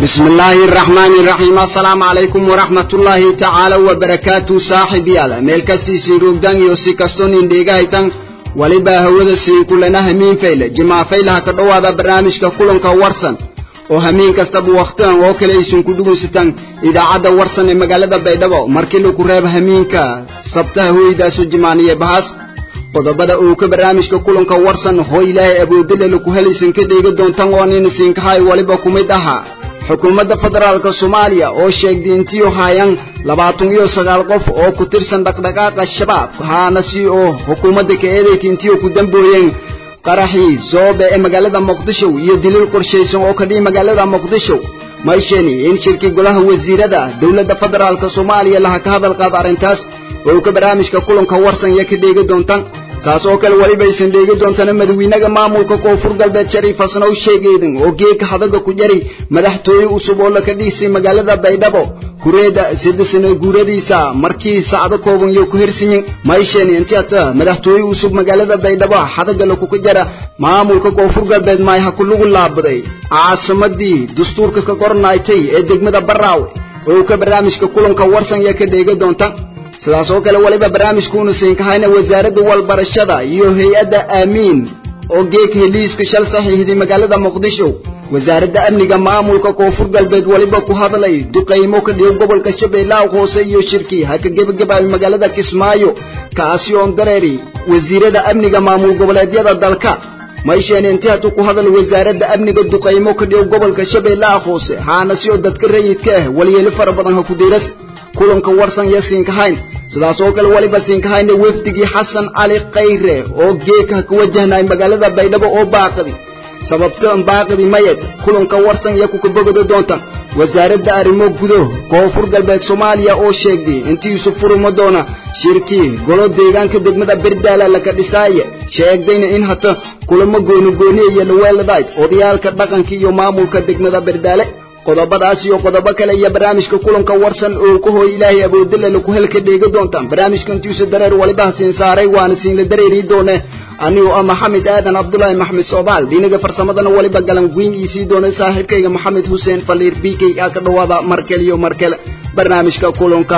بسم الله الرحمن الرحيم السلام عليكم ورحمة الله تعالى وبركاته صاحب يالا ميل كستي سيروك دان يوسي كستون انديغا هيتان ولبا هودا سين كلنا همين فيلا جماع فيلا هكذا هذا برنامج كلن كورسن oo hamiin kastaba wakhtigan oo kale aysan ku dhugaysataan idaacadda warsan ee magaalada baydhabo markii lagu reebo hamiinka sabtaha hooydaasu jimaaniye bahaas qodobada uu ka barnaamijka kulanka warsan hoo ilaahay awoodale laku helaysan ka dheega doontan oo nina siinkahay waliba ku mid ahaa xukuumadda federaalka soomaaliya oo sheegtay intiiu haayaan labaatan iyo sagaal qof oo ku tirsan dhaqdhaqaaqa shabaab haana si oo xukuumadda ka eedayta intiiu ku dambooyeen qaraxii zoobe ee magaalada muqdisho iyo daliil qorshaysan oo ka dhihi magaalada muqdisho maysheni in shirkii golaha wasiirada dowladda federaalka soomaaliya laha ka hadal qaada arrintaas oo ka barnaamijka kulanka warsan iyo ka dheegi doontaan saas oo kale weliba aysan dheegi doontana madawiinaga maamulka koonfur galbeed shariif hasna u sheegaydan oo geedka hadaga ku jari madaxtooye cusub oo laka dhihisay magaalada baydhabo kureeda saddex sano guuradiisa markii saacdo kooban iyo ku hirsanyin mayshen intiata madaxtooye cusub magaalada baydhabo hadaga lakuka jara maamulka koonfur galbeed maay ha kulugu laabaday caasimadii dastuurka ka qornaaytay ee degmada baraawe oo ka barnaamijka kulanka warsan iyo ka dheegi doonta sidaas oo kale waliba barnaamijkuuna siinkahayna wasaaradda walbarashada iyo hay-adda aamiin oo geeg heliiska shal saxiixday magaalada muqdisho wasaaradda amniga maamulka koonfur galbeed waliba ku hadlay duqaymo ka dhigo gobolka shabeellaha hoose iyo shirkii ha ka gebagabaabay magaalada kismaayo kaasi oon dareeri wasiirada amniga maamul goboleedyada dalka maysheene intii hadduu ku hadal wasaaradda amniga duqaymo ka dhigo gobolka shabeellaha hoose haana si oo dadka rayidka ah walyeelo fara badan ha ku diiras kulanka warsan iyo siinkahayn sidaas oo kale waliba siinkahayna wefdigii xasan cali khayre oo geeka ka wajahnay magaalada baydhabo oo baaqadi sababtan baaqadi mayed kulanka warsan iyo kuka bogada doonta wasaaradda arrimo gudo koonfur galbeed soomaaliya oo sheegtay intiisu furuma doona shirkii golo deegaanka degmada berdaala laka dhisaaye sheegdayna in hata kulamo goonigooniya iyo dhaweeladayd odayaalka dhaqanka iyo maamulka degmada berdaale qodobadaas iyo qodobo kale iyo barnaamijka kulanka warsan oo ka hooy ilaahay awoodale laku helka dheega doontaan barnaamijka intiisa dareer walibaha siin saaray waana siinla dareeri doone anigoo ah maxamed aadan cabdulaahi maxmed soobaal dhinaga farsamadana waliba galan weyn iisii doona saaxiibkayga maxamed xuseen faliir b k a ka dhawaada markale iyo markale barnaamijka kulanka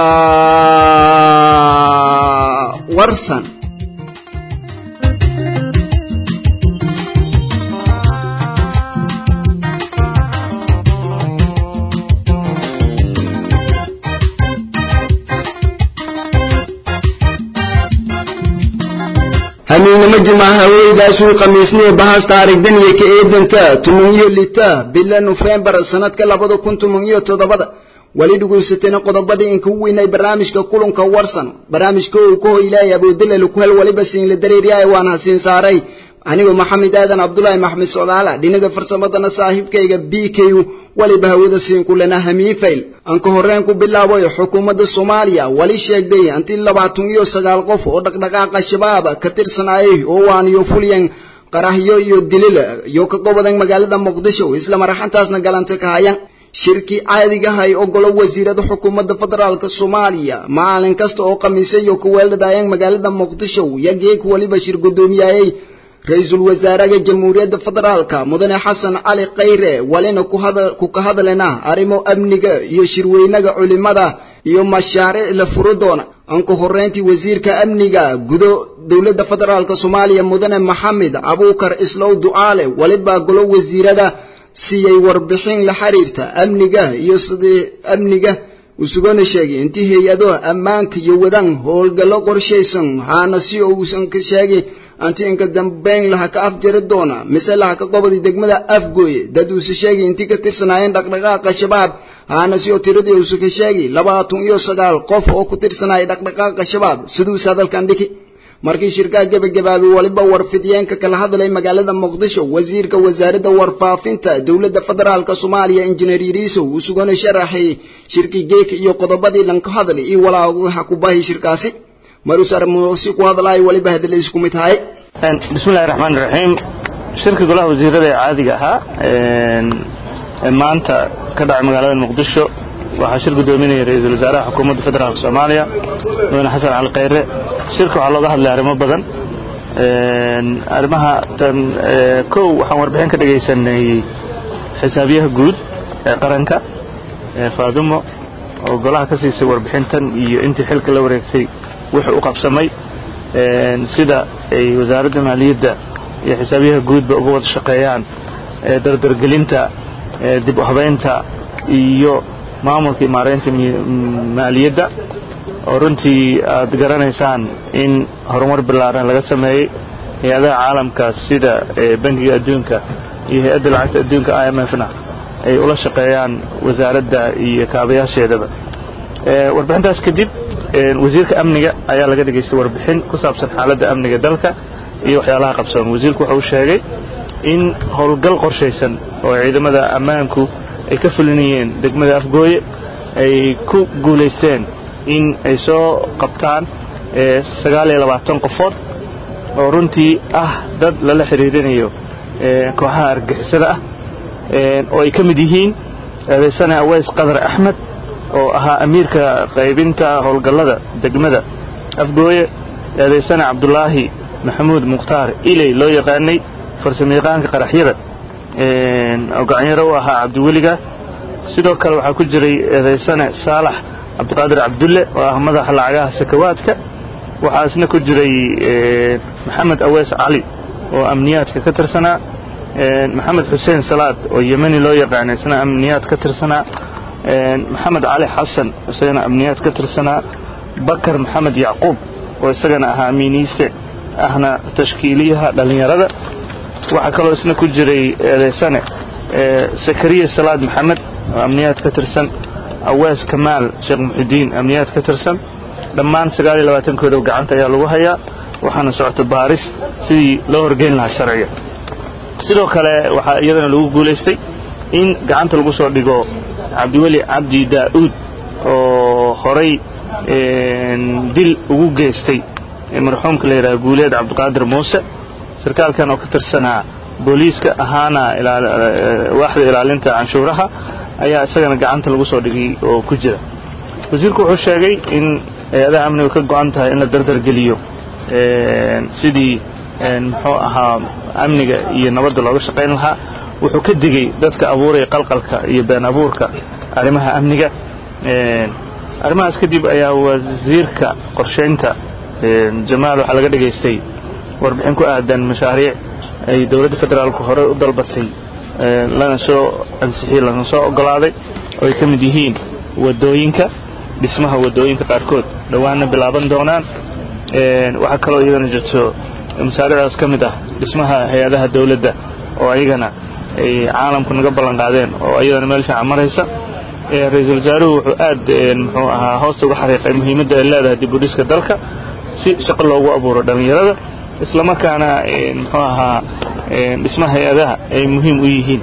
warsan hamiinnimo jimaaha haweydaasuu khamiisniyo bahas taarigdan iyo ka eedanta tuman iyo lita bila nofembar sanadka labada kun tuman iyo toddobada weli dhugaysatayna qodobadii inka weynay barnaamijka kulanka warsan barnaamijka uu ka hoy ilaahay awoodale laku hel waliba siinla dareeryahay waan hasiin saaray anigoo maxamed aadan cabdulaahi maxmed socdaala dhinaga farsamadana saaxiibkayga b k waliba hawada siin kulana hamiifayl aan ka horreyn ku bilaabay xukuumadda soomaaliya wali sheegday intii labaatan iyo sagaal qof oo dhaqdhaqaaqa shabaab ka tirsanayay oo waaniyo fulyan qarahyo iyo dilil iyo ka gobodan magaalada muqdisho isla maraxantaasna galanta ka hayan shirkii caadigahay ogolo wasiirada xukuumadda federaalka soomaaliya maalin kasta oo khamiisyo iyo ku weeldhadaayeen magaalada muqdisho yageeg waliba shir guddoomiyayay ra-iisul wasaaraha jamhuuriyadda federaalka mudane xasan cali khayre walina ku ka hadlena arrimo amniga iyo shirweynaga culimada iyo mashaariic la furo doona aan ka horreyntii wasiirka amniga gudo dowladda federaalka soomaaliya mudane maxamed abuukar islow ducaale waliba golo wasiirada siiyey warbixin la xiriirta amniga iyo sidii amniga usugana sheegay intii hay-adaha ammaanka iyo wadaan howlgallo qorshaysan haana si uusan ka sheegay anti inka dambeyn laha ka afjari doona mise laha ka qobadi degmada afgooye dad uuse sheegay intii ka tirsanaayeen dhaqdhaqaaqa shabaab haana si oo tiradii uuse ka sheegay labaatan iyo sagaal qof oo ku tirsanaya dhaqdhaqaaqa shabaab siduuse hadalkan dhiki markii shirkaha gebagabaabay waliba warfidiyeenka kala hadlay magaalada muqdisho wasiirka wasaaradda warfaafinta dowladda federaalka soomaaliya injineer yariisow uu sugana sharaxay shirkii geeka iyo qodobadii lanka hadlay iyo walaaha ku baahi shirkaasi marusar muusi ku hadlaay waliba hadalay isku mid tahay bismillahi raxmaani raxiim shirka golaha wasiirada ee caadiga ahaa ee maanta ka dhacay magaalada muqdisho waxaa shir guddoominaya ra-iisul wasaaraha xukuumadda federaalka soomaaliya mudane xasan cali khayre shirka waxaa looga hadlay arrimo badan arrimaha tan kow waxaan warbixin ka dhegaysanay xisaabiyaha guud ee qaranka faadumo oo golaha ka siisay warbixintan iyo intii xilka la wareegtay wuxuu u qabsamay sida ay wasaaradda maaliyadda iyo xisaabiyaha guudba uga wada shaqeeyaan dardargelinta dib u habaynta iyo maamulka iyo maaraynta maaliyadda oo runtii aad garanaysaan in horumar ballaaran laga sameeyey hay-adaha caalamka sida bangiga adduunka iyo hay-adda lacagta adduunka i m f-na ay ula shaqeeyaan wasaaradda iyo kaabayaasheedaba warbixintaas kadib wasiirka amniga ayaa laga dhegaystay warbixin ku saabsan xaaladda amniga dalka iyo waxyaalaha qabsoon wasiirku wuxuu sheegay in howlgal qorshaysan oo ciidamada ammaanku ay ka fulinayeen degmada afgooye ay ku guulaysteen in ay soo qabtaan sagaal iyo labaatan qofood oo runtii ah dad lala xidhiirinayo kooxaha argixisada ah oo ay ka mid yihiin eedaysane aweys qadar axmed oo ahaa amiirka qaybinta howlgallada degmada afgooye eedaysane cabdulaahi maxamuud mukhtaar iley loo yaqaanay farsamayaqaanka qaraxyada oo gacanyaro u ahaa cabdiweliga sidoo kale waxaa ku jiray eedaysane saalax cabdiqaadir cabdulle oo ah madaxa lacagaha sakawaadka waxaa isna ku jiray maxamed aweys cali oo amniyaadka ka tirsanaa maxamed xuseen salaad oo yemeni loo yaqaana isna amniyaad ka tirsanaa maxamed cali xasan isagana amniyaad ka tirsanaa bakar maxamed yacquub oo isagana ahaa amiiniiste ahna tashkiiliyaha dhallinyarada waxaa kaloo isna ku jiray eedaysane sakariya salaad maxamed oo amniyaad ka tirsan awees kamaal sheekh muxidiin amniyaad ka tirsan dhammaan sagaal iyo labaatankooda gacanta ayaa lagu hayaa waxaana socota baaris sidii loo horgeyn lahaa sharciga sidoo kale waxaa iyadana lagu guulaystay in gacanta lagu soo dhigo cabdiweli cabdi daa'uud oo horay dil ugu geystay marxuumka la yidhaha guuleed cabdiqaadir muuse sarkaalkan oo ka tirsanaa booliiska ahaana waaxda ilaalinta canshuuraha ayaa isagana gacanta lagu soo dhigay oo ku jira wasiirku wuxuu sheegay in hay-adaha amnigu ka go'an tahay in la dardargeliyo sidii muxuu ahaa amniga iyo nabadda looga shaqayn lahaa wuxuu ka digay dadka abuuraya qalqalka iyo been abuurka arrimaha amniga arrimahaas kadib ayaa wasiirka qorshaynta jamaal waxaa laga dhegaystay warbixin ku aadan mashaariic ay dowladda federaalku horey u dalbatay lana soo ansixiyey lana soo oggolaaday oo ay ka mid yihiin waddooyinka dhismaha waddooyinka qaarkood dhowaanna bilaaban doonaan waxaa kaloo iyadana jirto mashaariicdaas ka mid ah dhismaha hay-adaha dawladda oo ayagana ay caalamku naga ballan qaadeen oo iyadana meel fiican maraysa ra-iisul wasaaruhu wuxuu aad muxuu ahaa hoosta uga xariiqay muhiimadda ay leedahay dib u dhiska dalka si shaqo loogu abuuro dhallinyarada islamarkaana muxuu ahaa dhismaha hay-adaha ay muhiim u yihiin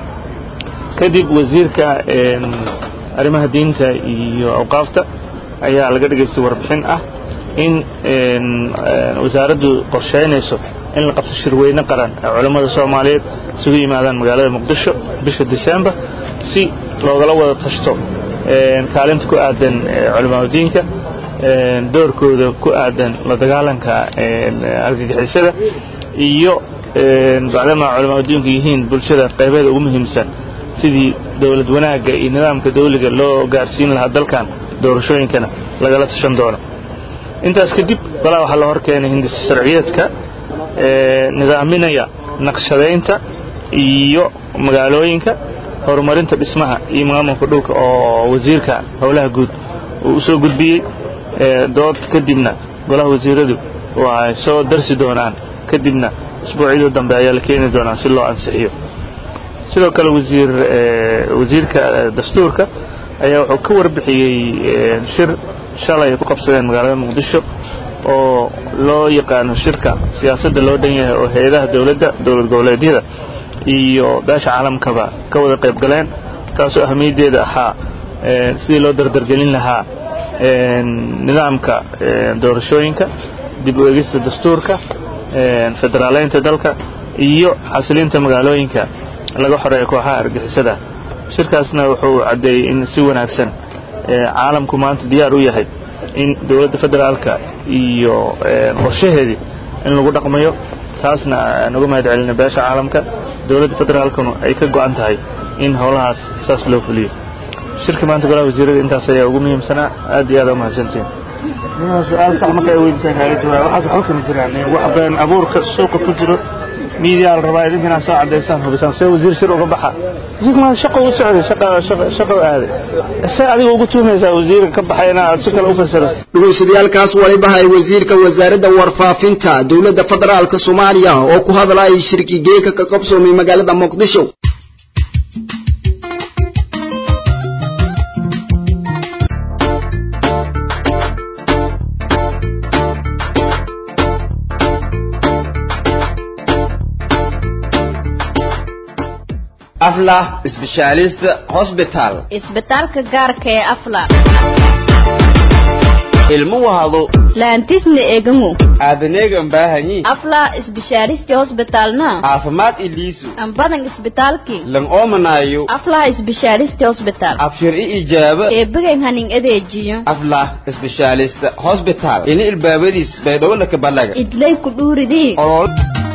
kadib wasiirka arrimaha diinta iyo awqaafta ayaa laga dhegaystay warbixin ah in wasaaraddu qorshaynayso in la qabto shirweyne qaran ee culammada soomaaliyeed isugu yimaadaan magaalada muqdisho bisha disembar si loogala wada tashto kaalinta ku aadan culamaadudiinka doorkooda ku aadan la dagaalanka argagixisada iyo bacdama culamaadudiinku yihiin bulshada qaybeeda ugu muhiimsan sidii dowlad wanaagga iyo nidaamka dawliga loo gaarsiin lahaa dalkan doorashooyinkana lagala tashan doono intaas kadib balaa waxaa la hor keenay hindis sharciyeedka nidaaminaya naqshadaynta iyo magaalooyinka horumarinta dhismaha iyo maamulka dhulka oo wasiirka howlaha guud uu u soo gudbiyey dood kadibna golaha wasiiradu waxay soo darsi doonaan kadibna isbuucyadii dambe ayaa la keeni doonaa si loo ansixiyo sidoo kale wasiir wasiirka dastuurka ayaa wuxuu ka warbixiyey shir shalay ay ku qabsadeen magaalada muqdisho oo loo yaqaano shirka siyaasadda loo dhan yahay oo hay-adaha dowladda dowlad goboleedyada iyo beesha caalamkaba ka wada qayb galeen taasoo ahamiyaddeeda ahaa sidii loo dardargelin lahaa nidaamka doorashooyinka dib u egista dastuurka federaaleynta dalka iyo xasilinta magaalooyinka laga xoreeya kooxaha argixisada shirkaasna wuxuu caddeeyey in si wanaagsan caalamku maanta diyaar u yahay in dowladda federaalka iyo qorshaheedii in lagu dhaqmayo taasna aan uga mahad celina beesha caalamka dowladda federaalkuna ay ka go'an tahay in howlahaas saas loo fuliyo shirka maanta golaha wasiirada intaas ayaa ugu muhiimsanaa aad iyo aad aa umahadsantihin su-aal sax marka ay weydiisaan kaaga jawaab waxaas waxba kama jiraan wax been abuurka suuqa ku jiro miidiyaa la rabaa idinka inaad soo cadaysaan hubisaan see wasiir shir uga baxa wasiirka maa shaqo u socday shaqa shaqa shaqo aaday see adiga ugu tuhmaysaa wasiirka ka baxay inaad si kale u fasirato dhegeystayaaalkaas waliba hay wasiirka wasaaradda warfaafinta dowladda federaalka soomaaliya oo ku hadlayay shirki geeka ka qabsoomay magaalada muqdisho aflah specialist hospital isbitaalka gaarka ee afla ilmo wahado laantisna eegango aadaneegan baahanyi afla isbishaaristi hosbitalna caafimaad iliisu ambadan isbitaalki lan oomanaayo afla isbishaaristi hosbital abshir i ijaaba eebigan hanin adeejiyo aflah specialist hospital ini ilbaabadiis baydhowlaka balaga idlay ku dhuuridii olol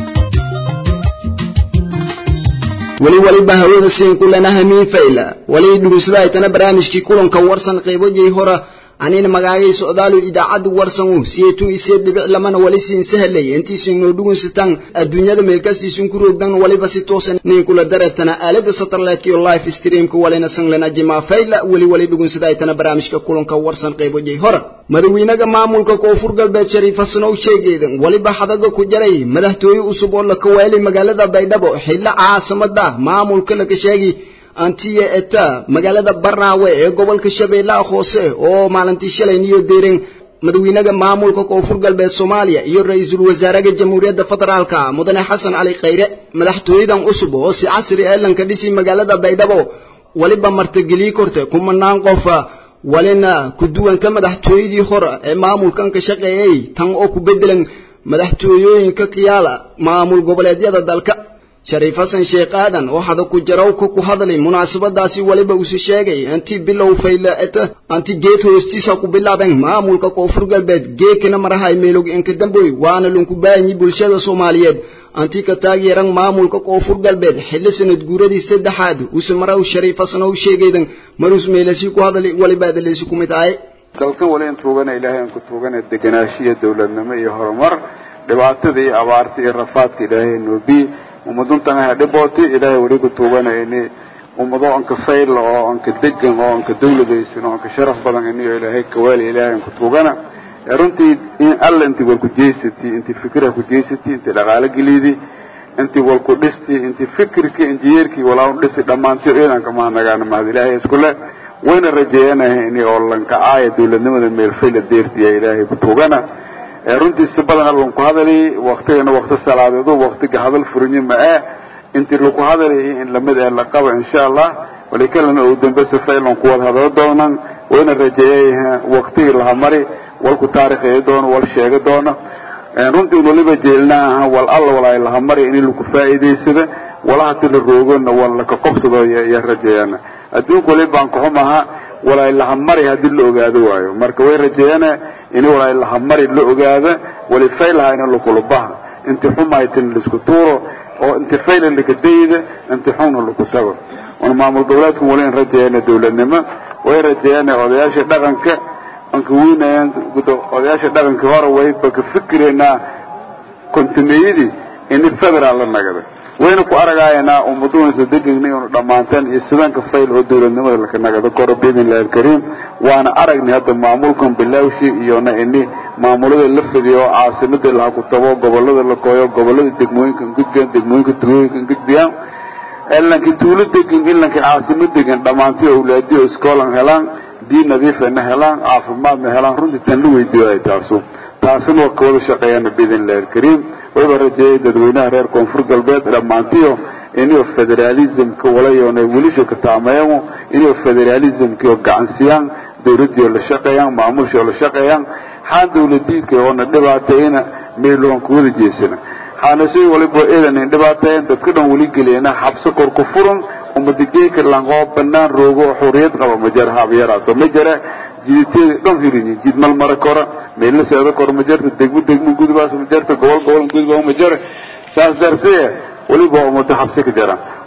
weli waliba hawada siin kulana hamiin fayla wali dhugunsada aytana barnaamijkii kulanka warsan qaybojay hora anina magaagay socdaalu idaacadda warsan u siyeetun isiyeed dhibic lamana wali siin sahlay intiisin noo dhugunsataan adduunyada meelkastiisin ku roogdan waliba si toosan nin kula dareertana aalada satellite iyo live streamka walina sanglana jima fayla weli wali dhugunsada aytana barnaamijka kulanka warsan qaybojay hora madaxweynaha maamulka koonfur galbeed shariif xasan oo sheegaydan waliba xadaga ku jaray madaxtooye cusub oo la kaweelay magaalada baydhabo xilla caasimada maamulka laga sheegay antiya eta magaalada barnaawe ee gobolka shabeellaha hoose oo maalintii shalay niyo deereen madaxweynaha maamulka koonfur galbeed soomaaliya iyo ra-iisul wasaaraha jamhuuriyadda federaalka mudane xasan cali khayre madaxtooyadan cusub oo si casri ah lanka dhisi magaalada baydhabo waliba martigeliye korte kumanaan qof walina ku duwanta madaxtooyadii hore ee maamulkan ka shaqeeyay tan oo ku bedelan madaxtooyooyinka kiyaala maamul goboleedyada dalka shariif xasan sheekh aadan oo hada ku jarow ka ku hadlay munaasabadaasi waliba uu sheegay anti bilow fayla eta anti geed hoostiisa ku bilaabeen maamulka koonfur galbeed geekana marahay meelog inka damboy waana lunku baahanyi bulshada soomaaliyeed anti ka taageeran maamulka koonfur galbeed xilli sanad guuradii saddexaad use maraw shariif xasan oo sheegaydan marus meelasi ku hadlay waliba adaleysi ku mid ahay dalkan wali in tuugana ilaahay aan ku tuugana degenaanshiyo dowladnimo iyo horumar dhibaatada iyo abaarta iyo rafaadka ilaahay noobi ummaduntan aha dhibooti ilaahay weli ku tuugana ini ummado anka fayl oo anka degan oo anka dawladaysan oo anka sharaf badan iniyo ilaahay kawaali ilaahay aan ku tuugana runtii in alla intii wal ku jeysati intii fikra ku jeysati intii dhaqaale gelidi intii wal ku dhisti intii fikirkii injineerkii walaa u dhisi dhammaantii ciidanka mahadnagaana mahad ilaahay iskule wayna rajeeyanahay ini oo lankacaaya dawladnimada meelfayla deertiya ilaahay ku tuugana runtii si badan allan ku hadali waktigana wakti salaadeedo waktiga hadal furinyo ma ah intii laku hadalay in lamid ee la qaba insha allah walikalana oo dambe sifaylan ku wada hadalo doonan wayna rajeeyay waktigii laha mari walku taarikhaya doono wal sheega doono runtii waliba jeelnaaha wal alla walaay laha mari in laku faa'iidaysada walaha ti la roogona wal laka qobsado iyo rajeeyana adduunka waliba aan kaxumaha walaay laha mari haddii la ogaado waayo marka way rajeeyana in walaay laha mari la ogaada wali faylaha in lakulubaha inti xumaytin laisku tuuro oo inti fayla laka dayda inti xunna laku tago un maamul goboleedku wali in rajeeyana dawladnimo way rajeeyana odayaasha dhaqanka anka weynayaan odayaasha dhaqanka hore wayba ka fikiraynaa kontimeeyadii ini federaal la nagada wayna ku aragayanaa ummaduhunsa degegna inu dhammaanteen iyo sidanka fayl oo dawladnimada laka nagado koro biidn illahi alkariim waana aragnay hadda maamulkan bilaawshi iyona ini maamulada la fidiyo oo caasimada laha ku tabo gobolada la kooyo gobolada degmooyinka ngudbiyaan degmooyinka tuulooyinka ngudbiyaan ilankii tuulo degan ilankii caasimo degan dhammaantii awlaadiyo iskoolan helaan biyo nadiifana helaan caafimaadna helaan runtii tan la weydiiyo ay taasu taasina waa kawada shaqeeyana biidn illahi alkariim wayba rajeeyay dadweynaha reer koonfur galbeed dhammaantiyo inuu federalismka walayoona wilisho ka taameeyo inuu federalismkio gacansiyaan dawladdiio la shaqeeyaan maamulshio la shaqeeyaan xaan dawladiidka oona dhibaateeyna meeloon ku wada jeesana xaanashay waliba eedanin dhibaateeyan dadka dhan weli geliyana xabso kor ku furan umadageeka langoo banaan roogo xuriyad qaba ma jara haabyaraato ma jara jiditeeda dhan firinyi jid mal mara kora meelna seeda kor ma jarta degmo degmo gudbaas ma jarta gobol gobol gudbaa ma jara saas dartee weliba ummado xabsi ka jara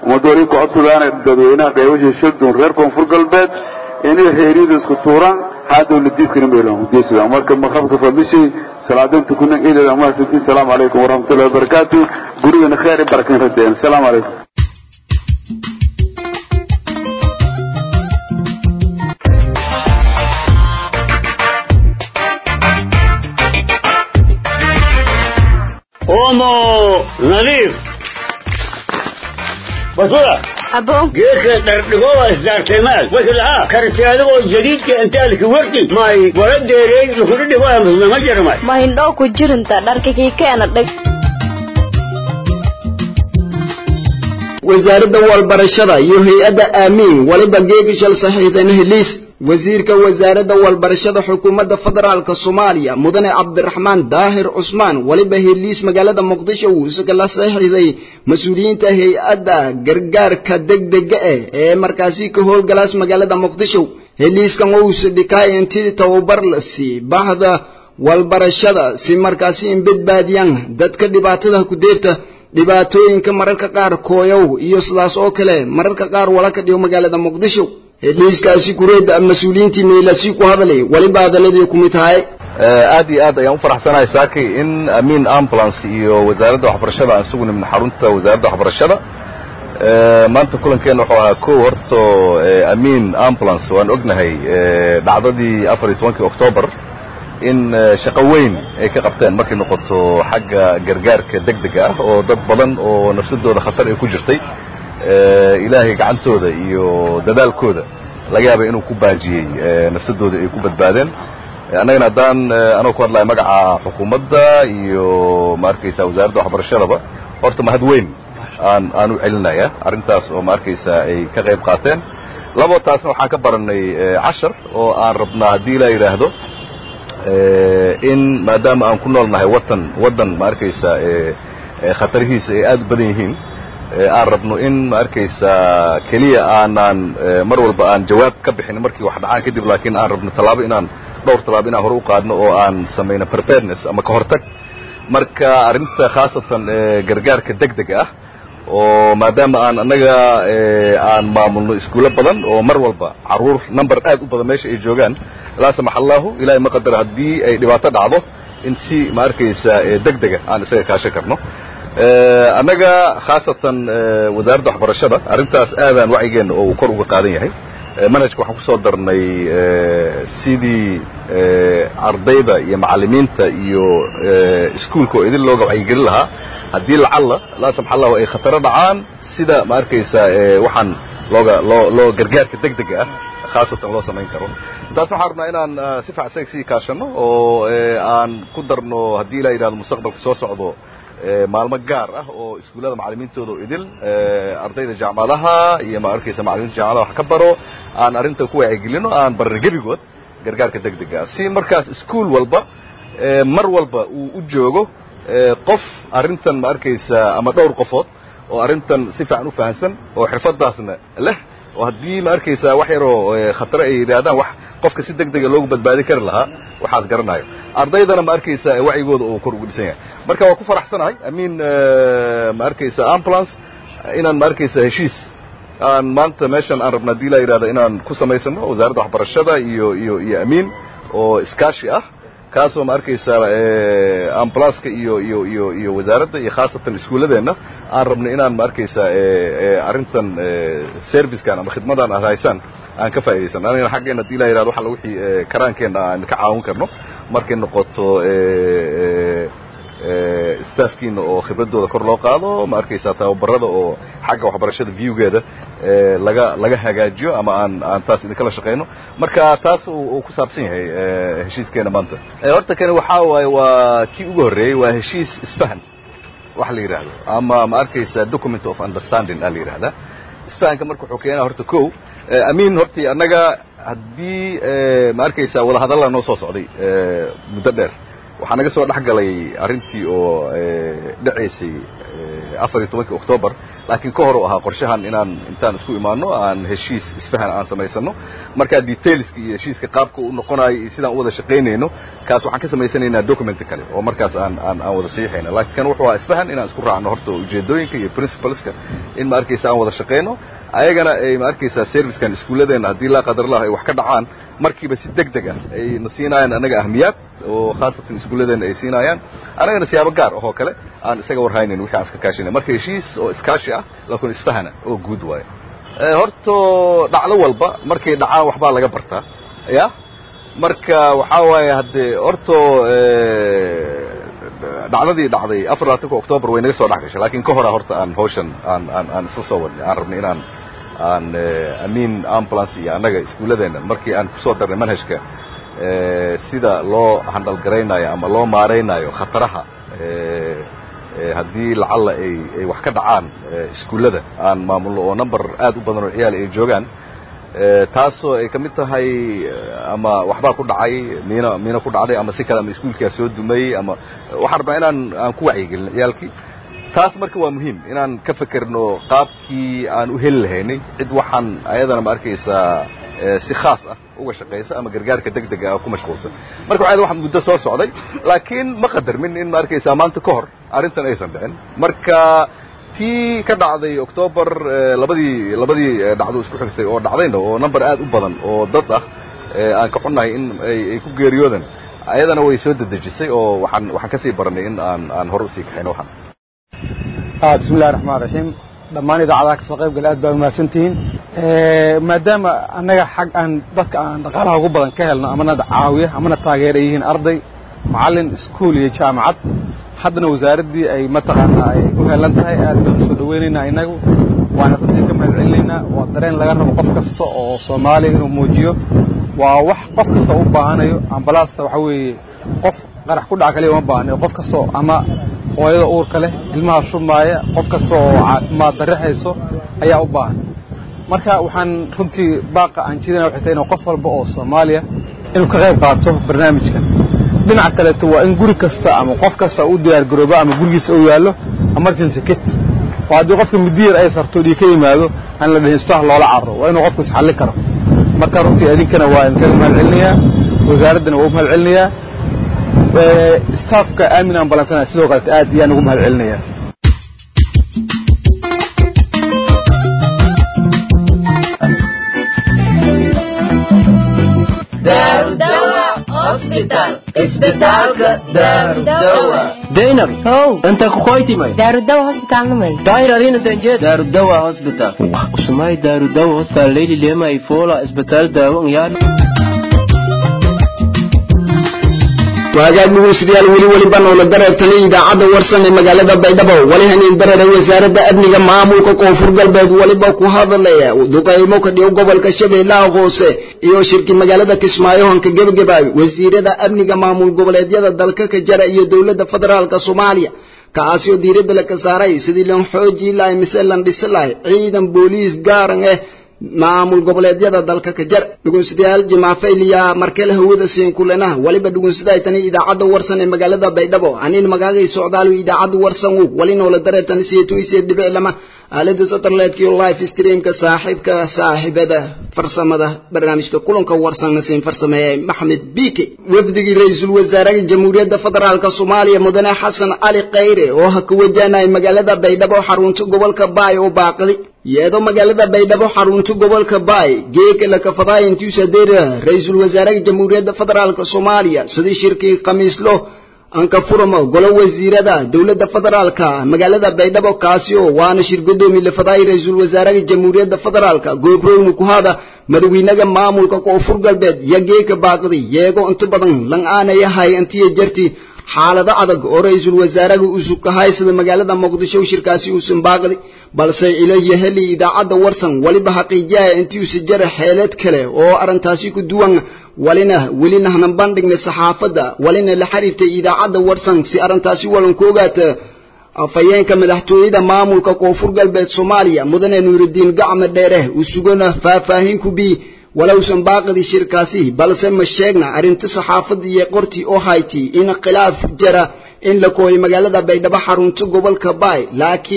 ummadda wali ku codsadaana dadweynaha qeybasha shadun reer koonfur galbeed inay heeryada isku tuuraan haa dawladiidkana meelan ugeysada marka maqrabka fadlishay salaadinta kuna ilaa mahadsantiin salaamu calaykum waraxmatullahi wabarakaatu gurigana kheer i barakin radeen salaamu calaykum omo nadiif basura abo geedka dhardhigowa isdaarteemaad waslaha karti adigoo jadiidka intaalki warti may wala deereey lukudhidhigoya muslima jarmay ma hindhoo ku jirinta dharka kii keena dhig wasaaradda walbarashada iyo hay-adda aamiin waliba geegishal saxiixdeen heliis wasiirka wasaaradda walbarashada xukuumadda federaalka soomaaliya mudane cabdiraxmaan daahir cusmaan waliba heliis magaalada muqdisho uu isaga la saxiixday mas-uuliyiinta hay-adda gargaarka degdega ah ee markaasi ka howlgalaas magaalada muqdisho heliiskan uusa dhikaay intii tababar la sii bahda walbarashada si markaasi in badbaadiyaan dadka dhibaatada ku deerta dhibaatooyinka mararka qaar kooyow iyo sidaas oo kale mararka qaar wala ka dhigo magaalada muqdisho heliiskaasi kureedda mas-uuliyiintii meelasi ku hadalay waliba hadaladii ku mid tahay aad iyo aad ayaan u faraxsanahay saaki in amiin ambulance iyo wasaaradda waxbarashada aan isugu nimid xarunta wasaaradda waxbarashada maanta kulankeena wuxuu ahaa kow horto amiin ambulance waan ognahay dhacdadii afar iyo tobankii octoobar in shaqo weyn ay ka qabteen markay noqoto xagga gargaarka degdega ah oo dad badan oo nafsadooda khatar ay ku jirtay ilaahay gacantooda iyo dadaalkooda laga yaaba inuu ku baajiyey nafsadooda ay ku badbaadeen annagana haddaan anoo ku hadlaya magaca xukuumadda iyo ma arkaysa wasaaradda waxbarashadaba horta mahad weyn aan aan u celinaya arrintaas oo ma arkaysa ay ka qayb qaateen labo taasna waxaan ka barannay cashar oo aan rabnaa haddii ilaa yidhaahdo in maadaama aan ku nool nahay watan waddan ma arkaysa khatarihiisa ay aad u badan yihiin aan rabno in ma arkaysa keliya aanaan mar walba aan jawaab ka bixin markii wax dhacaan kadib laakiin aan rabno tallaabo inaan dhowr tallaabo inaan hore u qaadno oo aan samayno preparedness ama ka hortag marka arrinta khaasatan gargaarka degdega ah oo maadaama aan annaga aan maamulno iskuulo badan oo mar walba carruur number aad u badan meesha ay joogaan laa samax allahu ilahay ma qadar haddii ay dhibaato dhacdo in si ma arkaysa degdega aan isaga kaashan karno annaga khaasatan wasaaradda waxbarashada arrintaas aadaan wacyigeenna oo uu kor uga qaadan yahay manhajka waxaan ku soo darnay sidii ardayda iyo macallimiinta iyo iskuulka oo idin looga wacyigelin lahaa haddii lacalla laa samax allahu ay khataro dhacaan sida ma arkaysa waxaan looga loo loo gargaarka degdega ah khaasatan loo samayn karo taas waxaan rabnaa inaan si fiican isaga sii kaashano oo aan ku darno haddii ilaa yidhahdo mustaqbalka soo socdo maalmo gaar ah oo iskuullada macallimiintooda oo idil ardayda jaamacadaha iyo ma arkaysa macallimiinta jaamacadaha wax ka baro aan arrinta ku wacyigelino aan barno gebigood gargaarka degdega ah si markaas iskuul walba mar walba uu u joogo qof arrintan ma arkaysa ama dhowr qofood oo arrintan si fiican u fahansan oo xirfadaasna leh oo haddii ma arkaysa wax yaroo khatare ay yidhaahdaan wax qofka si degdega loogu badbaadin kari lahaa waxaas garanayo ardaydana ma arkaysa wacyigooda uu kor ugu dhisan yahay marka waa ku faraxsanahay amiin ma arkaysa ambulance inaan ma arkaysa heshiis aan maanta meeshan aan rabna hadii laa yidhahda inaan ku samaysano wasaaradda waxbarashada iyo iyo iyo amiin oo iskaashi ah kaasoo ma arkaysa ambulanceka iyo iyo iyo iyo wasaaradda iyo khaasatan iskuulladeenna aan rabno inaan ma arkaysa arrintan servicekan ama khidmadan aad haysaan aan ka faa'iidaysan anigana xaggeena hadii laa yidhahdo waxa wixii karaankeenna aan ka caawin karno markay noqoto staafkiina oo khibradooda kor loo qaado ma arkaysaa tababarada oo xagga waxbarashada viewgeeda laga laga hagaajiyo ama aan aan taas idinkala shaqayno marka taas uu ku saabsan yahay heshiiskeena maanta horta kani waxaa waaye waa kii ugu horreeyey waa heshiis isfahan wax la yidhaahdo ama ma arkaysaa document of understanding aa la yidhahdaa isfahanka marka wuxuu keenaa horta kow amiin hortii annaga haddii ma arkaysaa wadahadalla noo soo socday muddo dheer waxaa naga soo dhex galay arrintii oo dhacaysay afar iyo tobankii octoobar laakiin ka hor u ahaa qorshahan inaan intaan isku imaano aan heshiis isfahan aan samaysano markaa detailska iyo heshiiska qaabka u noqonayo iyo sidaan u wada shaqaynayno kaas waxaan ka samaysanaynaa document kale oo markaas aan aan aan wada saxiixayna laakiin kan wuxuu ahaa isfahan inaan isku raacno horta ujeedooyinka iyo principleska in ma arkaysa aan wada shaqayno ayagana ay ma arkaysaa servicekan iskuulladeena haddii laa qadarlah ay wax ka dhacaan markiiba si deg deg ah ay na siinayaan annaga ahmiyaad oo khaasatan iskuulladeena ay siinayaan annagana siyaabo gaar ahoo kale aan isaga warhaynayn wixii aan iska kaashanay marka heshiis oo iskaashi ah laakiin isfahana oo guud waaye horto dhacdo walba markay dhacaan waxbaa laga bartaa ya marka waxaa waaye haddee horto dhacdadii dhacday afar labaatanka octoobar way naga soo dhex gashay laakiin ka horaa horta aan hawshan aan aan aan isla soo wadnay aan rabnay inaan aan amiin ambulance iyo annaga iskuulladeena markii aan kusoo darnay manhajka sida loo handhalgaraynayo ama loo maaraynayo khataraha haddii lacalla ay ay wax ka dhacaan iskuullada aan maamulno oo number aad u badan oo ciyaal ay joogaan taasoo ay ka mid tahay ama waxbaa ku dhacay miina miina ku dhacday ama si kale ama iskuulkaa soo dumayey ama waxaan rabnaa inaan aan ku wacyigelino ciyaalkii taas marka waa muhiim inaan ka fekerno qaabkii aan u heli lahaynay cid waxaan ayadana ma arkaysaa si khaas ah uga shaqaysa ama gargaarka deg dega ah ku mashquulsan marka waxaa waxaan muddo soo socday laakiin ma qadarmin in ma arkaysaa maanta ka hor arrintan aysan dhicin marka tii ka dhacday octoobar labadii labadii dhacdo isku xigtay oo dhacdayna oo number aad u badan oo dad ah aan ka xunnahay in ay ku geeriyoodan ayadana way soo dedejisay oo waxaan waxaan ka sii baranay in aan aan hore usii kaxayno waxaan bismi illahi raxmaan raxiim dhammaan idaacadaha kasoo qayb gala aad baa umahadsan tihiin maadaama annaga xag aan dadka aan dhaqaalaha ugu badan ka helno amana caawiya amana taageera yihiin arday macallin iskuul iyo jaamacad haddana wasaaraddii ay mataqaanaa ay u helan tahay aad baan usoo dhawaynaynaa innagu waana runtii ka mahad celinaynaa waa dareen laga rabo qof kasta oo soomaaliya inuu muujiyo waa wax qof kasta u baahanayo ambalaasta waxa weeye qof qarax ku dhaca kaliya uma baahnayo qof kastoo ama hooyada uurka leh ilmaha shumaaya qof kasta oo caafimaad darre hayso ayaa u baahan marka waxaan runtii baaqa aan jirana waxay tahay inuu qof walba oo soomaaliya inuu ka qayb qaato barnaamijkan dhinaca kaleeto waa in guri kasta ama qof kasta u diyaar garoobo ama gurigiisa uu yaallo emergency kit oo haddii qofka midiyar ay sarto dhii ka yimaado aan la dhihin isbitaal loola carro waa inuu qofku isxallin karo marka runtii idinkana waa idinkaga mahad celinayaa wasaaraddana waa u mahad celinayaa staafka aamin ambalansana sidoo kalete aad iyaan ugu mahad celinayaa daynab how inta kukoytimay daarudawa hosbitaalnimay dayrarinantanjed daarudawa hospital usumay daarudawa hospital leyli lemay fola isbitaal daawo ngyaan waagaag dhegeystayaal weli weliba noola dareertanay idaacadda warsan ee magaalada baydhabo wali haniin dareeray wasaaradda amniga maamulka koonfur galbeed waliba ku hadalaya duqaymo ka dhigo gobolka shabeellaha hoose iyo shirki magaalada kismaayo hanka gebagabaay wasiirada amniga maamul goboleedyada dalka ka jara iyo dowladda federaalka soomaaliya kaasoo diiradda la ka saaray sidii lan xoojii lahay mise lan dhisi lahay ciidan booliis gaaran ah maamul goboleedyada dalka ka jar dhugunsidayaal jimaafayliya markale hawada siin kulanaha waliba dhugunsidaay tani idaacadda warsan ee magaalada baydhabo anin magaagay socdaalu idaacadda warsan wu wali noola dareertani siyeetu isee dhibic lama aalada satellite-ka iyo live streamka saaxiibka saaxiibada farsamada barnaamijka kulanka warsan nasiin farsameeye maxamed biike wafdigii ra-iisul wasaaraha jamhuuriyadda federaalka soomaaliya mudane xasan cali khayre oo ha ka wajahnay magaalada baydhabo xarunta gobolka baay oo baaqdi iyadoo magaalada baydhabo xarunta gobolka baay geeka la kafadaay intiisa deera ra-iisul wasaaraha jamhuuriyadda federaalka soomaaliya sidii shirkii khamiislo anka furamo golo wasiirada dowladda federaalka magaalada baydhabo kaasi oo waana shir godoomi la fadaay ra-iisul wasaaraha jamhuuriyadda federaalka goobrowna ku hada madawiinaga maamulka koonfur galbeed iyo geeka baaqdi yeego inta badan lan aanayahay intiya jarti xaalado adag oo ra-iisul wasaaraha uusub ka haysada magaalada muqdisho shirkaasi uusan baaqdi balse ilayo heli idaacadda warsan waliba xaqiijiyaya intiisa jara xeelad kale oo arrintaasi ku duwan walina welina hanan bandhignay saxaafadda walina la xiriirtay idaacadda warsan si arrintaasi walan ku ogaata afhayeenka madaxtooyada maamulka koonfur galbeed soomaaliya mudane nuuridiin gacme dheere uu sugana faahfaahin ku bi walowsan baaqidi shirkaasi balse ma sheegna arrinta saxaafadda iyo qortii oo hayti in khilaaf jara in la kooyay magaalada baydhabo xarunta gobolka baay laakiin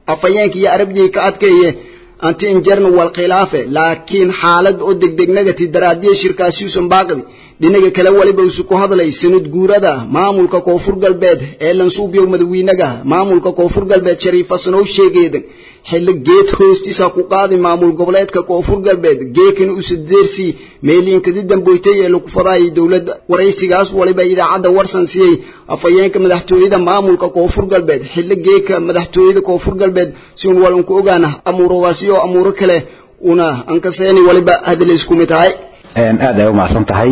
afhayeenka iyo arabjii ka adkeeye anti injarna wal khilaafe laakiin xaalad oo degdegnagati daraadiya shirkaasi usan baaqdi dhinaga kale waliba isu ku hadlay sanad guurada maamulka koonfur galbeed ee lansuubyow madawiinaga maamulka koonfur galbeed shariif hasanow sheegeedan xilli geed hoostiisa ku qaadi maamul goboleedka koonfur galbeed geekana usa deersii meeliinkadi damboytay ee lagu fadaayay dowladda waraysigaas waliba idaacadda warsan siiyey afhayeenka madaxtooyada maamulka koonfur galbeed xilli geeka madaxtooyada koonfur galbeed si un walanku ogaana amuuradaasi oo amuuro kale una ankaseeni waliba hadla isku mid tahay aad ay u mahadsan tahay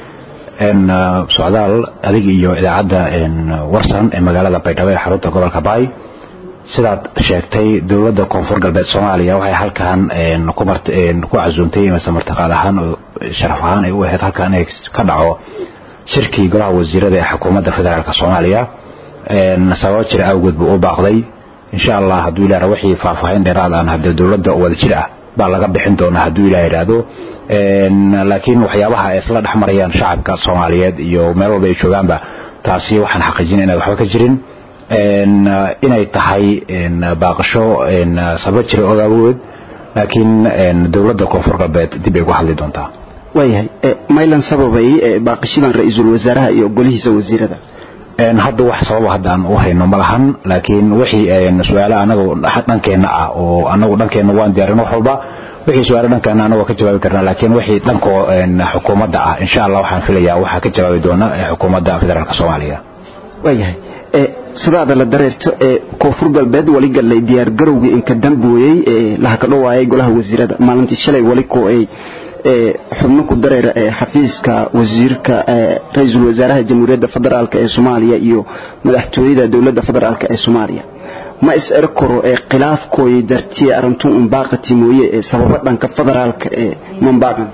socdaal adig iyo idaacadda warsan ee magaalada baydhabo ee xarunta gobolka baay sidaad sheegtay dowladda koonfur galbeed soomaaliya waxay halkan ku casuumtay mase martiqaad ahaan oo sharaf ahaan ay u ahayd halkan inay ka dhaco shirkii golaha wasiirada ee xukuumadda federaalk soomaaliya sababo jira awgeed buu u baaqday insha allah hadduu ilaah wixii faahfaahin dheeraad aan haddee dowladda wada jir ah baa laga bixin doonaa hadduu ilaah yidhaahdo laakiin waxyaabaha ay isla dhex marayaan shacabka soomaaliyeed iyo meel walba ay joogaanba taasi waxaan xaqiijinay inay waxba ka jirin inay tahay baaqasho sababo jira og awood laakiin dowladda koonfur galbeed dib ay uga hadli doontaa waayahay maylan sababay baaqashadan ra-iisul wasaaraha iyo golihiisa wasiirada hadda wax sababa hadda aan u hayno ma lahan laakiin wixii su-aale anagu dhankeenna ah oo anagu dhankeenna waan diyaarin wax walba wixii su-aale dhankeena anagu ka jawaabi karnaa laakiin wixii dhanko xukuumadda ah insha allah waxaan filayaa waxaa ka jawaabi doona xukuumadda federaalk soomaaliya waayahay sidaada la dareerto ee koonfur galbeed wali gallay diyaar garowgii inka dambooyey ee laha ka dhowaayay golaha wasiirada maalintii shalay wali ko ay xubno ku dareera ee xafiiska wasiirka ra-iisul wasaaraha jamhuuriyadda federaalk ee soomaaliya iyo madaxtooyada dowladda federaalk ee soomaaliya ma is er karo ee khilaafkooyay dartiye arrintu unbaaqati mooye ee sababo dhanka federaalka ee manbaaqan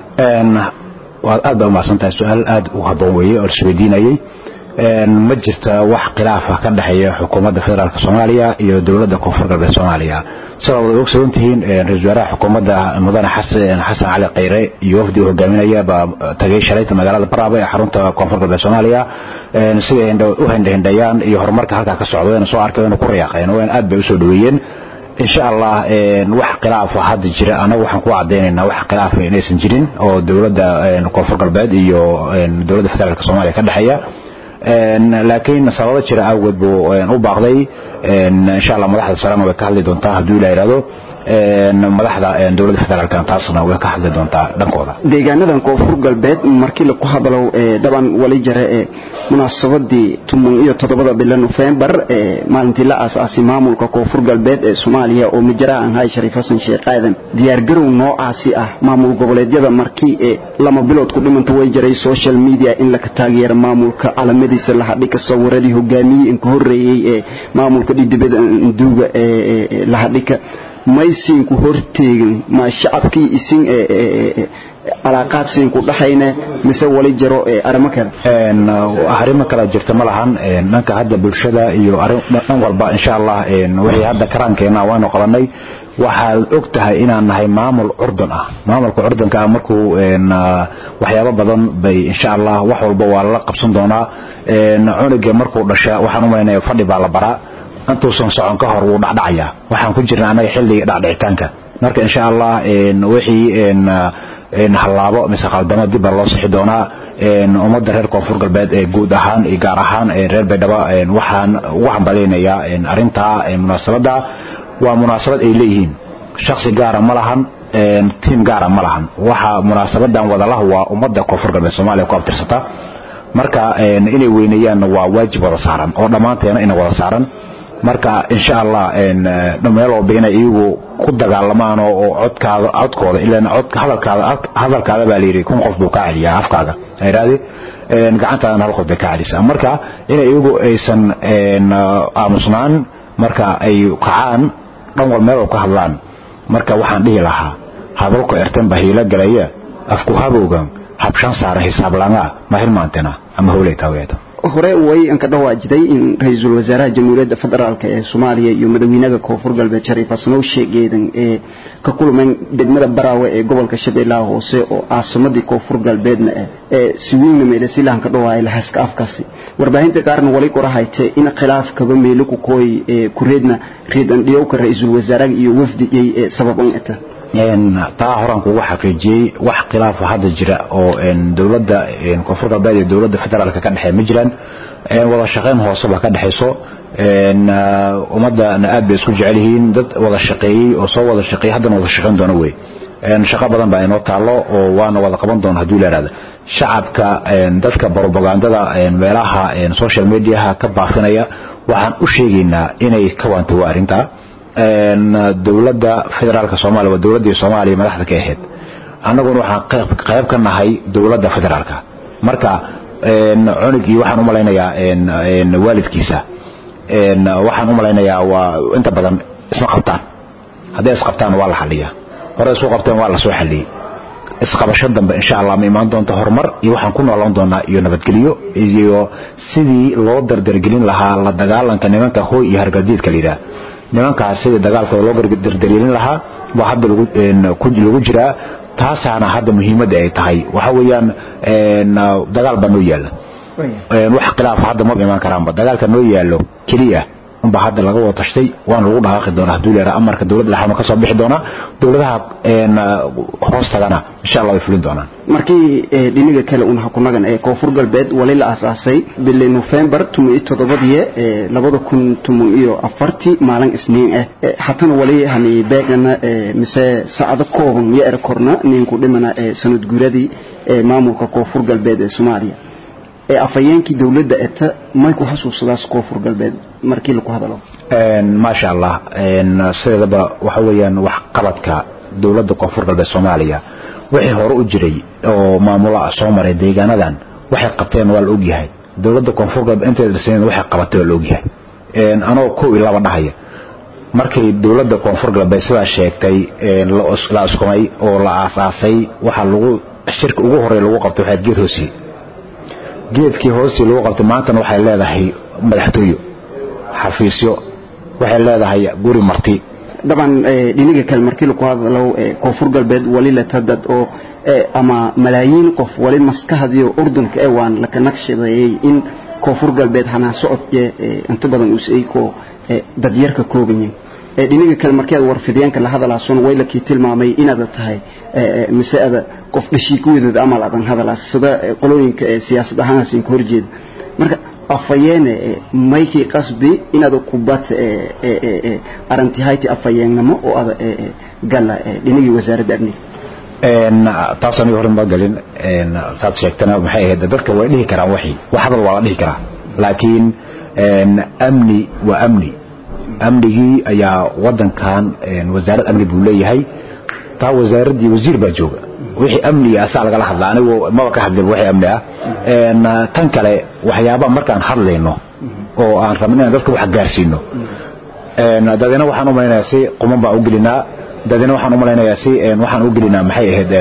waad aad baa umahadsan tahay su-aal aad u haboon weeye oo isweydiinayay ma jirta wax khilaafa ka dhexeeya xukuumadda federaalk soomaaliya iyo dowladda koonfur galbeed soomaaliya sidaad wada ogsoon tihiin ra-isul wasaaraha xukuumadda mudane xasan cali khayre iyo wafdi uu hogaaminaya baa tagay shalayta magaalada baraaba ee xarunta koonfur galbeed soomaaliya siday u hendhehindhayaan iyo horumarka halkaa ka socda wayna soo arkay wayna ku rayaaqeen wayna aad bay usoo dhaweeyeen insha allah wax khilaafa hadda jira anagu waxaan ku cadaynaynaa wax khilaafa inaysan jirin oo dowladda koonfur galbeed iyo dowladda federaalk soomaaliya ka dhexeeya laakiin sababo jira awgeed buu u baaqday insha allah madaxda sarena way ka hadli doontaa hadduu ilaa yidhahdo madaxda dowladda federaalk taasna way ka hadli doontaa dhankooda deegaanadan koonfur galbeed markii laku hadalow dhaban wali jare ee munaasabadii tuman iyo toddobada bila nofembar ee maalintii la aasaasay maamulka koonfur galbeed ee soomaaliya oo majara aan hay shariif xasan sheekh aadan diyaargarow noocaasi ah maamul goboleedyada markii ee lama bilood ku dhimanta way jaray social media in laka taageero maamulka calamadiisa lahadhika sawiradii hogaamiyey inka horeeyey ee maamulka dhidibada nduuga ee lahadhika maysiinku horteegin ma shacabkii isin calaaqaad siinku dhaxayne mise wali jiro arrimo kale arrimo kale jirta ma lahan dhanka hadda bulshada iyo dhan walba insha allah wixii hadda karaankeena waanu qabanay waxaad og tahay inaan nahay maamul curdun ah maamulka curdunka ah markuu waxyaabo badan bay insha allah wax walba waa lala qabsan doonaa cunuga markuu dhasha waxaan u malaynaya fadhi baa la baraa intuusan socon ka hor wuu dhacdhacayaa waxaan ku jirna anaga xilliga dhacdhicitaanka marka insha allah wixii hallaabo mise khaldamo dib baa loo sixi doonaa ummadda reer koonfur galbeed ee guud ahaan iyo gaar ahaan reer baydhabo waxaan ugu hambalaynayaa arrintaa munaasabadda waa munaasabad ay leeyihiin shaksi gaara ma lahan tiim gaara ma lahan waxa munaasabadan wadalahu waa ummadda koonfur galbeed soomaaliya ku abtirsata marka inay weyneeyaanna waa waajib wada saaran oo dhammaanteena ina wada saaran marka insha allah meel walba inay iyagu ku dagaalamaan oo codkaada codkooda ilaan codka hadalkaada hadalkaada baa layidhi kun qof buu kaa celiyaa afkaaga ayraadi gacantaadana hal qof bay kaa celisaa marka inay iyagu aysan aamusnaan marka ay kacaan dhan wal meel walba ka hadlaan marka waxaan dhihi lahaa hadalku ertan baa hiilo galaya afku habowgan habshan saara hisaab langa ma hilmaantena ama howlay taaweeta hore way anka dhawaajiday in ra-iisul wasaaraha jamhuuriyadda federaalk ee soomaaliya iyo madaxweynaha koonfur galbeed shariif xasanow sheegeedan ee ka kulmeen degmada baraawe ee gobolka shabeellaha hoose oo caasimadii koonfur galbeedna ah ee siwiinna meelesilahan ka dhawaaya lahaska afkaasi warbaahinta qaarna wali qorahayte in khilaafkaba meelo ku kooy kureedna reedan dhiyowka ra-iisul wasaaraha iyo wafdigay sabab un eta taa horaan kugu xaqiijiyey wax khilaafa hadda jira oo dowladda koonfur galbeed iyo dowladda federaalka ka dhexeeya ma jiraan wada shaqayn hooseba ka dhexayso ummadana aad bay isku jecel yihiin dad wada shaqeeyey oo soo wada shaqeeyey haddana wada shaqayn doona wey shaqo badan baa inoo taallo oo waana wada qaban doona hadduu la ihahda shacabka dadka propagandada meelaha social mediaha ka baafinaya waxaan u sheegaynaa inay ka waantago arrintaa dowladda federaalka soomaaliya waa dowladdii soomaaliya madaxda ka ahayd annaguna waxaan qayb ka nahay dowladda federaalka marka cunugii waxaan u malaynayaa waalidkiisa waxaan u malaynayaa waa inta badan isma qabtaan hadday isqabtaan waa la xaliyaa hore isku qabteen waa la soo xaliyey isqabasho dambe insha allah ma imaan doonta horumar iyo waxaan ku noolaan doonaa iyo nabadgelyo iyo sidii loo dardargelin lahaa la dagaalanka nimanka hooy iyo hargaldiidka la yidhaah nimankaas sidii dagaalkooda loo dardargelin lahaa waa hadda lagu jiraa taasaana hadda muhiimadda ay tahay waxa weeyaan dagaal baa noo yaalla wax khilaafa hadda ma imaan karaanba dagaalka noo yaallo keliya unba hadda laga wada tashtay waana lagu dhaqaaqi doonaa hadduu leeraa amarka dowladda dhexaana ka soo bixi doonaa dowladaha hoos tagana insha allah way fulin doonaan markii dhiniga kale un hakunagan ee koonfur galbeed wali la aasaasay bili nofembar tuman iyo toddobadii labada kun tuman iyo afartii maalin isniin ah hatana wali hani beegana mise saacado kooban iyo erkorna ninku dhimana sanad guuradii maamulka koonfur galbeed ee soomaaliya afhayeenkii dowladda eta may ku xasuusadaas koonfur galbeed markii lagu hadalo maasha allah sideedaba waxa weeyaan wax qabadka dowladda koonfur galbeed soomaaliya wixii hore u jiray oo maamula soo maray deegaanadan waxay qabteen waa la ogyahay dowladda koonfur galbeed inteeda dhisneed waxay qabatay waa la ogyahay anoo kow iyo laba dhahaya markay dowladda koonfur galbeed sidaa sheegtay la iskumay oo la aasaasay waxaa lagu shirka ugu horey lagu qabtay waxaa geed hoosi geedkii hoostii lagu qabtay maantana waxay leedahay madaxtooyo xafiisyo waxay leedahay guri marti daban dhiniga kale markii lagu hadalo koonfur galbeed wali la tadad oo ama malaayiin qof wali maskahadiyo urdunka ee waan laka naqshadeeyey in koonfur galbeed hanaan socodke inta badan usay ko dadyarka koobanyihin dhiniga kale markii aad warfidyaanka la hadalaasona way lakii tilmaamay inaad tahay mise ada qof dhashiikuwadeeda amal adan hadalaas sida qolooyinka siyaasad ahaanaasin ka horjeeda marka afayeene maykii qasbi inaad kubad arantihayti afayeennimo oo ada gala dhinigii wasaaradda amniga taas aniga hore ma galin saad sheegtana maxay ahayd dadka way dhihi karaan waxii wax hadal waa la dhihi karaa laakiin amni waa amni amnigii ayaa wadankan wasaarad amni buu leeyahay taa wasaaraddii wasiir baa jooga wixii amniga asaa lagala hadla anigu maba ka hadlin wixii amni ah tan kale waxyaabaha markaan hadlayno oo aan rabno inaan dadka wax gaarsiino dadina waxaan u malaynayaa si quman baan u gelinaa dadina waxaan u malaynayaa si waxaan u gelinaa maxay ahayd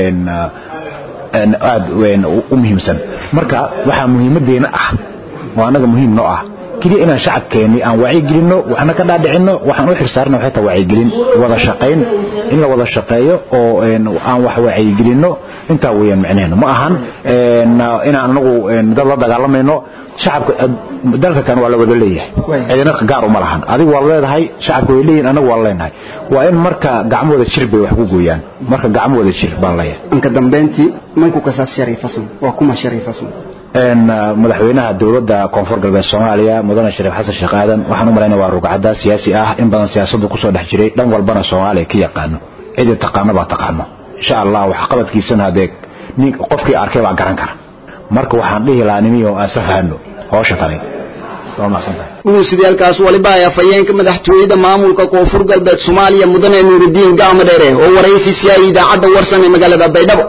aad u muhiimsan marka waxaa muhiimadeena ah oo annaga muhiim noo ah keliya inaan shacabkeenni aan wacyigelinno waxna ka dhaadhicinno waxaan u xirsaarna waxay tahay wacyigelin wada shaqayn in la wada shaqeeyo oo aan wax wacyigelinno intaa weeyaan micnaheenu ma ahan inaan anagu dad la dagaalamayno shacabka dalka kan waa la wada leeyahay cidina gaar uma lahan adigu waa leedahay shacabka way leeyihin anagu waa leenahay waa in marka gacmo wada jir bay wax ku gooyaan marka gacmo wada jir baan leeyahay anka dambeyntii mayku kasaas shariifasan waa kuma shariifasan madaxweynaha dowladda koonfur galbeed soomaaliya mudane shariif xasan sheekh aadan waxaan u malaynaya waa rugcadda siyaasi ah in badan siyaasaddu kusoo dhex jiray dhan walbana soomaaliya ka yaqaano cidii taqaano baa taqaano insha allah waxqabadkiisana hadee nin qofkii arkay baa garan kara marka waxaan dhihi lahaa nimiyo aan isla fahanno hawsha tani waa mahadsantahay guusidaalkaas waliba ay afhayeenka madaxtooyada maamulka koonfur galbeed soomaaliya mudane nuuridiin gacmo dheere oo waraysi si ay idaacadda warsan ee magaalada baydhabo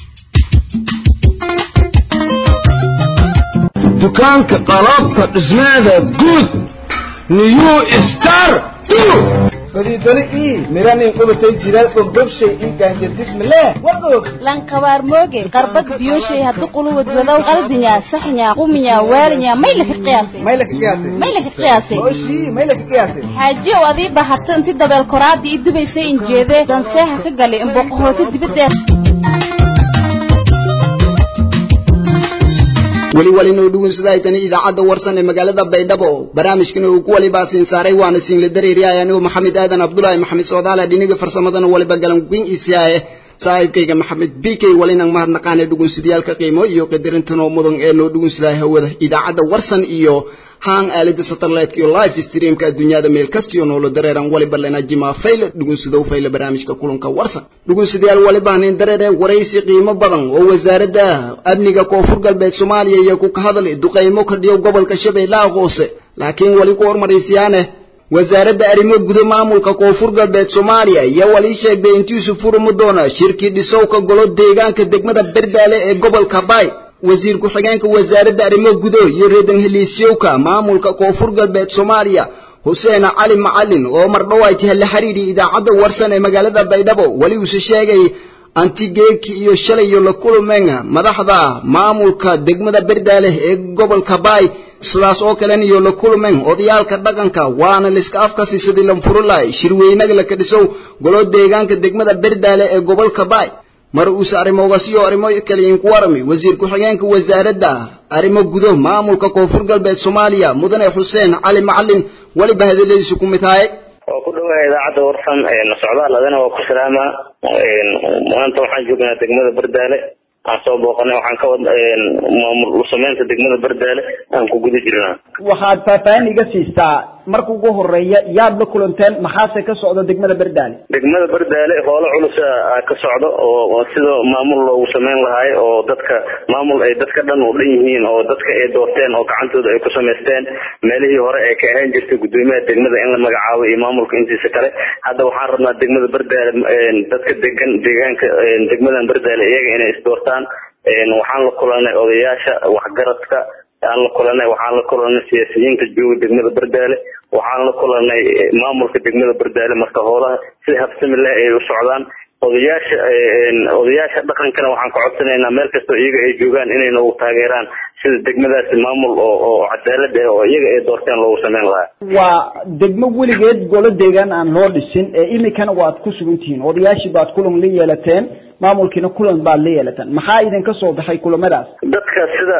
dukaanka qalabka dhismeeda guud new star fadiidoni ii miranin qubatay jiral dhubdhubshay ii gaanjardismileh wagoog lankabaar mooge qarbad biyoshay haddu quluwad wadow qaldinya saxnya quminya waalinya may laka qiyaasay may laka qiyaasay may laka qiyaasay oshii may laka qiyaasay xaajiyow adii bahato inti dabeel koraadii ii dubaysay injeedee danseeha ka galay imboqohooti dibaddeed weli walinoo dhugunsaday tani idaacadda warsan ee magaalada baydhabo barnaamijkan uu ku walibaa siin saaray waana siinla dareeriyahay anigoo maxamed aadan cabdulaahi maxamed soodaale dhiniga farsamadana waliba galanguin isiyaye saaxiibkayga maxamed b k walinan mahadnaqaane dhugunsadayaalka qiimo iyo qadarintanoo mudan ee noo dhugunsaday hawada idaacadda warsan iyo haan aalada satellite iyo live streamka adduunyada meel kastiyo noola dareeran waliba lena jima fayle dhugunsadow fayle barnaamijka kulanka warsan dhugunsadayaal waliba nin dareere waraysi qiimo badan oo wasaaradda amniga koonfur galbeed soomaaliya iyo ku ka hadlay duqaymo ka dhiyo gobolka shabeellaha hoose laakiin wali ku hormaraysiyaane wasaaradda arrimo gudo maamulka koonfur galbeed soomaaliya iyo wali sheegday intiisu furmi doona shirkii dhisowka golo deegaanka degmada berdaale ee gobolka baay wasiir ku-xigeenka wasaaradda arrimo gudo iyo reedan heliisyowka maamulka koonfur galbeed soomaaliya xuseen cali macalin oo mardhow ay tahay la xiriiri idaacadda warsan ee magaalada baydhabo weli uuse sheegay antigeeki iyo shalayo la kulmeen madaxda maamulka degmada berdaale ee gobolka baay sidaas oo kalena iyo la kulmeen odayaalka dhaqanka waana liska afkasi sidii lanfurulaay shirweynaga la kadhisow golo deegaanka degmada berdaale ee gobolka baay mar uuse arrimoogasiyo arrimo kaliyin ku warami wasiir ku-xigeenka wasaaradda arrimo gudo maamulka koonfur galbeed soomaaliya mudane xuseen cali macalin weliba hadaladiisu ku mid tahay waa ku dhawahay idaacadda warsan socdaal adana waa ku salaamaa maanta waxaan joognaa degmada berdaale aan soo booqanay waxaan ka wad maamul sameynta degmada berdaale aan ku guda jirnaa waxaad faahfaahin iga siistaa marka ugu horeeya yaad la kulanteen maxaase ka socda degmada berdaale degmada berdaale hoolo culus ka socdo oo sida maamul loogu sameyn lahaay oo dadka maamul ay dadka dhan u dhan yihiin oo dadka ay doorteen oo gacantooda ay ku samaysteen meelihii hore ay ka ahaan jirtay gudoomiyaha degmada in la magacaabo iyo maamulka intiisa kale hadda waxaan rabnaa degmada berdaale dadka degan deegaanka degmadan berdaale iyaga inay isdoortaan waxaan la kulanay odayaasha waxgaradka aan la kulanay waxaan la kulanay siyaasiyiinta jooga degmada berdaale waxaan la kulanay maamulka degmada berdaale marka hoolaha si habsami leh ay u socdaan odayaasha odayaasha dhaqankana waxaan ka codsanaynaa meel kastoo iyaga ay joogaan inay nagu taageeraan sida degmadaasi maamul oo oo cadaalad ah oo iyaga ay doorteen loogu sameyn lahaa waa degmo weligeed golo deegaan aan loo dhisin ee imikana waad ku sugan tihiin odayaashii baad kulan la yeelateen maamulkiina kulan baad la yeelateen maxaa idinka soo baxay kulamadaas dadka sida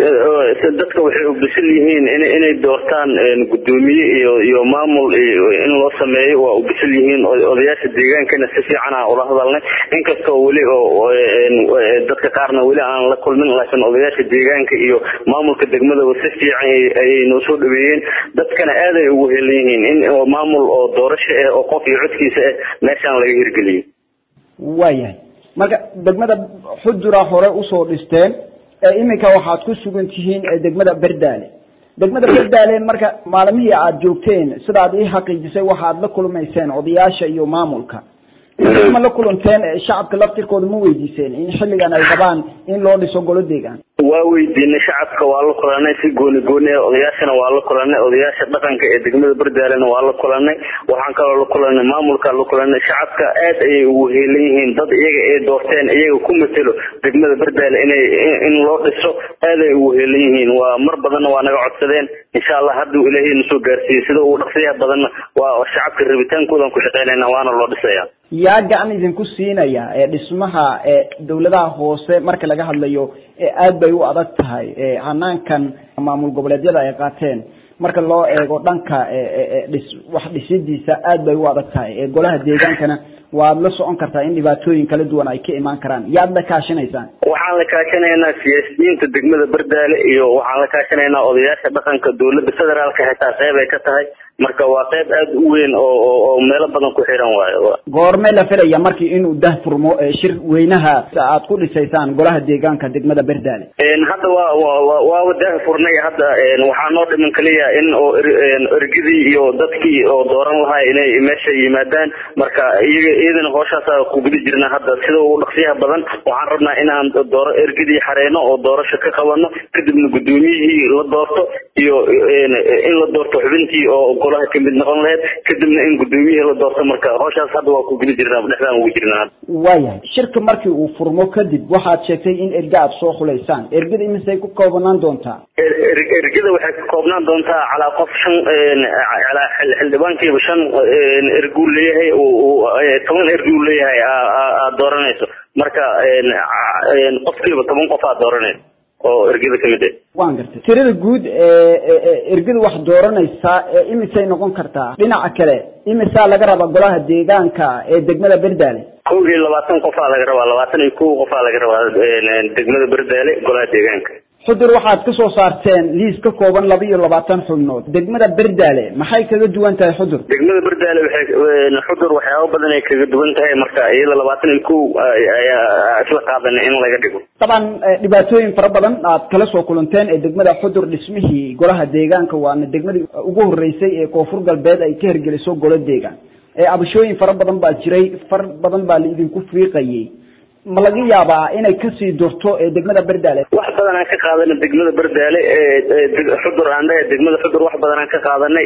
dadka waxay ubisan yihiin in inay doortaan gudoomiye iyo iyo maamul in loo sameeyo waa ubisan yihiin odayaasha deegaankana si fiican aan ula hadalnay inkastoo weli oo dadka qaarna weli aan la kulmin laakiin odayaasha deegaanka iyo maamulka degmadaba si fiican ayay noo soo dhaweeyeen dadkana aad ay ugu helan yihiin in maamul oo doorasho ah oo qof iyo codkiisa ah meeshaan laga hirgeliyo waayahay marka degmada xujuraa hore usoo dhisteen ee iminka waxaad ku sugan tihiin degmada berdaale degmada berdaale marka maalmihii aad joogteen sidaad ii xaqiijisay waxaad la kulmayseen odayaasha iyo maamulka ma la kulanteen shacabka laftirkooda ma weydiiseen in xilligan ay qabaan in loo dhiso golo deegaan waa weydiinay shacabka waa la kulanay si gooni gooni ah odayaashana waa la kulanay odayaasha dhaqanka ee degmada berdaalena waa la kulanay waxaan kaloo la kulanay maamulka la kulanay shacabka aad ayay ugu heelan yihiin dad iyaga ay doorteen iyaga ku matelo degmada berdaale inay in loo dhiso aad ay ugu heelan yihiin waa mar badanna waa naga codsadeen insha allah hadduu ilaahay na soo gaarsiiyey sida ugu dhaqsiyaha badanna waa shacabka rabitaankoodan ku shaqeynayna waana loo dhisaya yaa gacan idinku siinaya ee dhismaha ee dawladaha hoose marka laga hadlayo ee aad bay u adag tahay ee hanaankan maamul goboleedyada ay qaateen marka loo eego dhanka dhis wax dhisidiisa aad bay u adag tahay ee golaha deegaankana waad la socon kartaa in dhibaatooyin kala duwan ay ka imaan karaan yaad la kaashinaysaan waxaan la kaashanaynaa siyaasiyiinta degmada berdaale iyo waxaan la kaashanaynaa odayaasha dhaqanka dowladda federaalka xitaa qeyb ay ka tahay marka waa qeyb aad u weyn oo oo meelo badan ku xiran waayo goorme la filaya markii inuu dah furmo shir weynaha aad ku dhisaysaan golaha deegaanka degmada berdaale hadda waa waa waaba dah furnay hadda waxaa noo dhiman kaliya in oo ergidii iyo dadkii oo dooran lahaa inay meesha yimaadaan marka iyaga iyadana hooshaasa ku guda jirna hadda sida ugu dhaqsiyaha badan waxaan rabnaa inaan dooro ergidii xareyno oo doorasho ka qabano kadibna gudoomiyihii la doorto iyo in la doorto xubintii oo golaha kamid noqon lahayd kadibna in gudoomiyihii la doorto marka hooshaas hadda waa ku guda jirnaa dhexdaan ugu jirnaa waayahay shirka markii uu furmo kadib waxaad sheegtay in erga aad soo xulaysaan ergada imisay ku koobanaan doontaa ergada waxay ka koobnaan doontaa calaa qof shan calaa xildhibaankiiba shan erguu leeyahay toban erguu leeyahay aad dooranayso marka qofkiiba toban qof aad dooranayso oo ergada ka mid ah waan gartay tirada guud ee ee ergada wax dooranaysa ee imisay noqon kartaa dhinaca kale imisaa laga rabaa golaha deegaanka ee degmada berdaale kow iyo labaatan qofaa laga rabaa labaatan iyo kow qofaa laga rabaa degmada berdaale golaha deegaanka xudur waxaad ka soo saarteen liis ka kooban laba iyo labaatan xubnood degmada berdaale maxay kaga duwan tahay xudur degmada berdaale waxay xudur waxyaabo badan ay kaga duwan tahay marka iyada labaatan iyo kow ayaa isla qaadanay in laga dhigo طبعا dhibaatooyin fara badan aad kala soo kulanteen ee degmada xudur dhismihii golaha deegaanka waana degmadii ugu horeysay ee koonfur galbeed ay ka hergeliso golo deegaan ee abashooyin fara badan baa jiray far badan baa la idinku fiiqayay ma laga yaabaa inay kasii durto ee degmada berdaale wax badan aan ka qaadanay degmada berdaale xudur aan dhahay degmada xudur wax badan aan ka qaadanay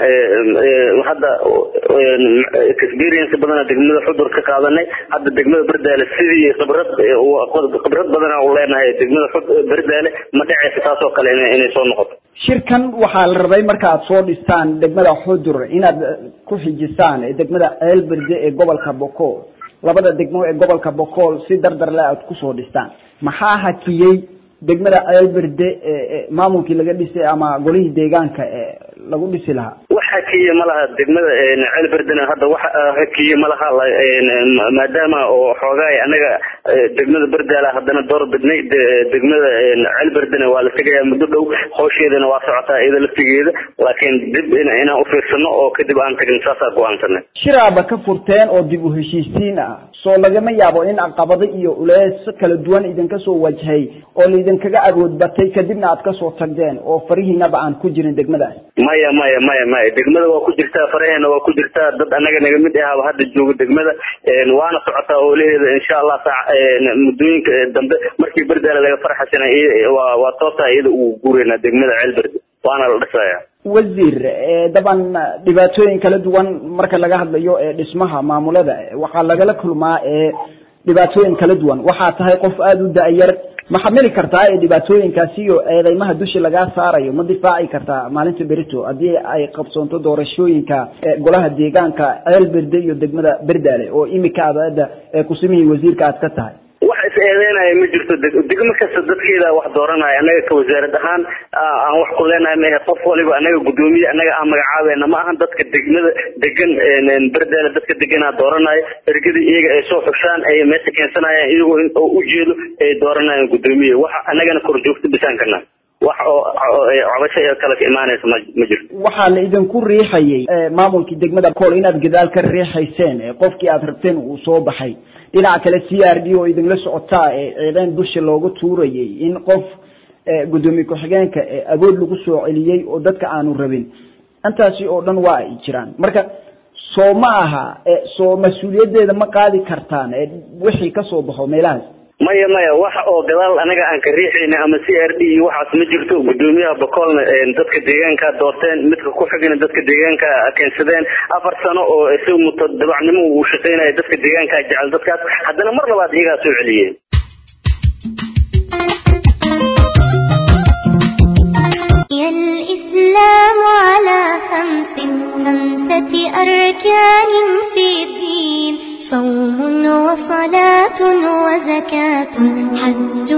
hadda experience badan aan degmada xudur ka qaadanay hadda degmada berdaale sidii khibrad khibrad badan aan u leenahay degmada berdaale ma dhacaysa taasoo kale inay soo noqoto shirkan waxaa la rabay marka aad soo dhistaan degmada xudur inaad ku xijisaan ee degmada ceelberde ee gobolka bokool labada degmo ee gobolka bokool si dardar le aad kusoo dhistaan maxaa hakiyey degmada ceelberde maamulkii laga dhisay ama golihii deegaanka ee lagu dhisi lahaa wax hakiye ma laha degmada ceelberdena hadda wax hakiye ma laha maadaama oo xoogaay anaga degmada berdaala haddana door bidnay degmada ceelberdena waa la tegayaa muddo dhow hawsheedana waa socotaa iyada laftigeeda laakiin dib inaan ufiirsano oo kadib aan tagin saasaa go-aansanay shiraaba ka furteen oo dib u heshiisiin ah soo lagama yaabo in caqabado iyo ulees kala duwan idinka soo wajhay oo laidinkaga awood batay kadibna aad kasoo tagdeen oo farihiinaba aan ku jirin degmadaas maya maya maya maya degmada waa ku jirtaa faraheena waa ku jirtaa dad anaga naga mid ahaba hadda jooga degmada waana socotaa oolaheeda insha allah saac muddooyinka dambe markii berdaale laga farxasana waa waa toosaa iyada ugu guureynaa degmada ceelberde waana la dhisaya wasiir daban dhibaatooyin kala duwan marka laga hadlayo ee dhismaha maamulada waxaa lagala kulmaa ee dhibaatooyin kala duwan waxaa tahay qof aada u da-yar ma xamili kartaa ee dhibaatooyinkaasi iyo eedeymaha dushi lagaa saarayo ma difaaci kartaa maalinta berito haddii ay qabsoonto doorashooyinka golaha deegaanka ceel berde iyo degmada berdaale oo imika aad hadda kusimihii wasiirka aad ka tahay wax is eedeynaya ma jirto degmo kasta dadkeeda wax dooranaya anaga ka wasaarad ahaan aan wax ku leenahay mahe qof waliba anaga guddoomiye anaga aan magacaabeena ma ahan dadka degmada degan berdaale dadka deganaa dooranaya ergada iyaga ay soo xushaan ay meesha keensanayaan iyagoo ujeedo ay dooranayaan guddoomiye waxa anagana kor joogto bisaan kana wax oo cabasho ee kale ka imaanaysa ma ma jirto waxaa la idinku riixayay maamulkii degmada kool inaad gadaal ka riixayseen qofkii aad rabteen uu soo baxay dhinaca kale c r d oo idinla socotaa ee ciideen dusha looga tuurayay in qof guddoomiye ku-xigeenka awood lagu soo celiyey oo dadka aanu rabin intaasi oo dhan waa ay jiraan marka soo ma aha soo mas-uuliyaddeeda ma qaadi kartaan wixii kasoo baxo meelahaas maya maya wax oo gadaal anaga aan ka riixayna ama c r d iyo waxaas ma jirto guddoomiyaha bakoolna dadka deegaanka doorteen midka ku xigana dadka deegaanka keensadeen afar sano oo isaga muto dabacnimo uu shaqaynaya dadka deegaanka jecel dadkaas haddana mar labaad iyagaa soo celiyeen الإسلام على خمس خمسة أركان في الدين صوم وصلاة وزكاة حج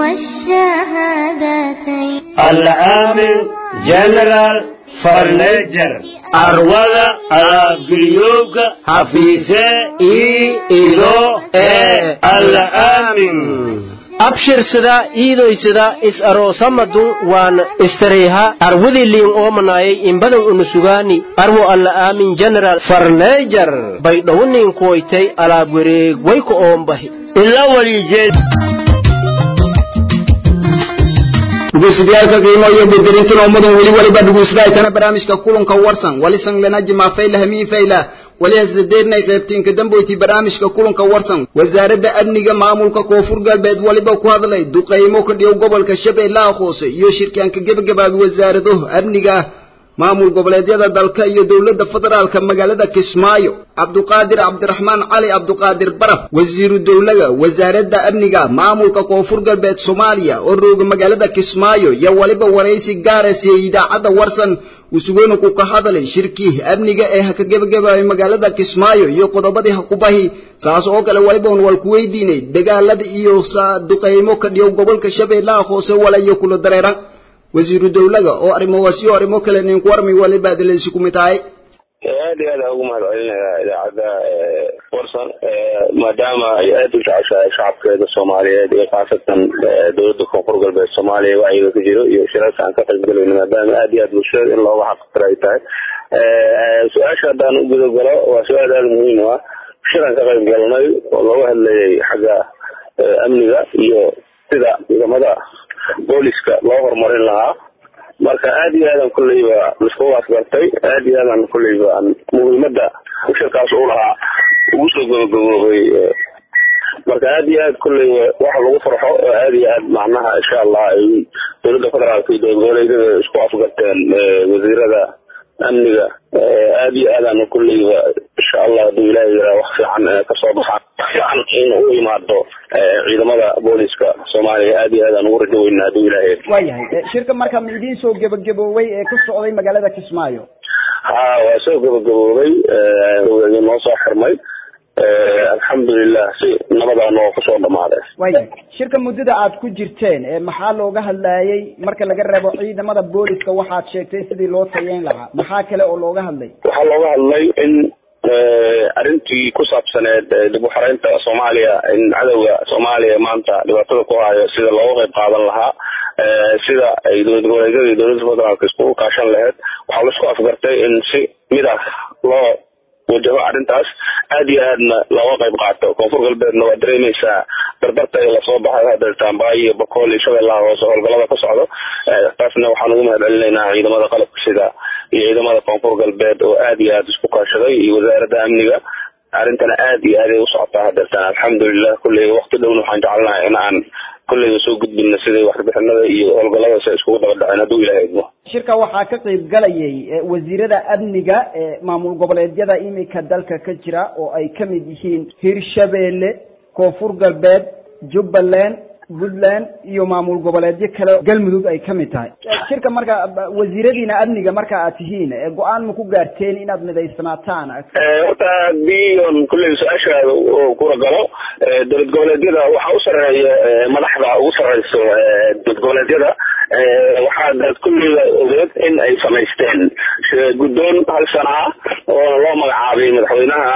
والشهادتين العامل جنرال فرنجر أرولا أبيوك حفيظة إي إلو إي العامل abshirsada iidoysada is aroosamadu waan istareyha arwadii liin oomanayay inbadan unusugaani arwo alla aamin general farneejar bay dhowniin kuwaytay alaab wareeg wayku oombahi ila walijeed dhegeystayaaalka qiimo iyo bedelintan ummadan weli waliba dhegeystaaytana barnaamijka kulanka warsan walisan lana jima fayla hamiin fayla wali hasdadeernay qaybtiinka damboyti barnaamijka kulanka warsan wasaaradda amniga maamulka koonfur galbeed waliba ku hadlay duqaymo ka dhiyow gobolka shabeellaha hoose iyo shirkaanka gebagabaabi wasaarado amniga maamul goboleedyada dalka iyo dowladda federaalka magaalada kismaayo cabduqaadir cabdiraxmaan cali cabduqaadir baraf wasiiru dowlaga wasaaradda amniga maamulka koonfur galbeed soomaaliya oo rooga magaalada kismaayo iyo waliba waraysi gaara siiyey idaacadda warsan usugona ku ka hadalay shirkii amniga ee ha ka gebagabaabay magaalada kismaayo iyo qodobadii ha ku bahi saas oo kale waliba un wal ku weydiinay dagaalada iyo duqaymo ka dhiyow gobolka shabeellaha hoose walayo kula dareera wasiiru dowlaga oo arrimahaas iyo arrimo kale ninku warmi waliba adileysi ku mid tahay aad iyo aad aan ugu mahad celinayaa idaacadda warsan maadaama ay aada u jeceshahay shacabkeeda soomaaliyeed iyo khaasatan dowladda koonfur galbeed soomaaliya wacyiga ka jiro iyo shirarka aan ka qaybgelayno maadaama aad iyo aad bulshada in looga xaqtira ay tahay su-aasha haddaan u guda galo waa su-aal aada muhiim u ah shiraan ka qayb galnay oo looga hadlayay xagga amniga iyo sida ciidamada booliska loo horumarin lahaa marka aad iyo aadan kulleyba laisku waasgartay aad iyo aadan kulleyba muhiimada shirkaas u lahaa ugu soo gabagaboobay marka aad iyo aad kulleyba waxa lagu farxo oo aad iyo aad macnaha insha allah ay dowladda federaalka iyo dowlad goboleedyada isku afgarteen wasiirada amniga aad iyo aadaan kulleyba insha allah haduu ilahay yaraa wax fiican kasoo baxaan fiican in u imaado ciidamada booliska soomaaliya aad iyo aadaan ugu rajo weynaa haduu ilahay waayahay shirka marka ma idiin soo gebagaboobay ee ka socday magaalada kismaayo ha waa soo gebagaboobay noo soo xirmay alxamdulilah si nabadaan oo kusoo dhamaaday waayahay shirka muddada aad ku jirteen maxaa looga hadlayay marka laga reebo ciidamada booliska waxaad sheegtay sidii loo tayeyn lahaa maxaa kale oo looga hadlay waxaa looga hadlay in arrintii ku saabsaneed dib u xaraynta soomaaliya in cadowga soomaaliya maanta dhibaatada ku hayo sida looga qayb qaadan lahaa sida ay dowlad goboleedyada iyo dowladda federaalka iskugu kaashan lahayd waxaa laisku afgartay in si mid ah loo wajaho arrintaas aad iyo aadna looga qayb qaato koonfur galbeedna waa dareemaysaa dardarta ee lasoo baxay hadeertaan baayo iyo bakool iyo shabeellaha hoose howlgallada ka socdo taasna waxaan ugu mahad celinaynaa ciidamada qalabka sida iyo ciidamada koonfur galbeed oo aad iyo aad isku kaashaday iyo wasaaradda amniga arrintana aad iyo aad ay u socotaa hadeertaan alxamdulilah kulley waqti dhowna waxaan jecelnahay in aan kulleyba soo gudbina siday warbixinada iyo howlgalladaas ay iskugu daba dhaceen hadduu ilahay idmo shirka waxaa ka qayb galayay wasiirada amniga ee maamul goboleedyada imika dalka ka jira oo ay ka mid yihiin hirshabeelle koonfur galbeed jubbaland puntland iyo maamul goboleedyo kale galmudug ay ka mid tahay shirka marka wasiiradiina amniga marka aad tihiin go-aan ma ku gaarteen inaad midaysanaataan horta haddii on kulley su-aashaada kura galo dowlad goboleedyada waxaa u sarreeya madaxda ugu sarreyso dowlad goboleedyada waxaa kulleyba ogeed in ay samaysteen guddoon hal sana ah oo loo magacaabay madaxweynaha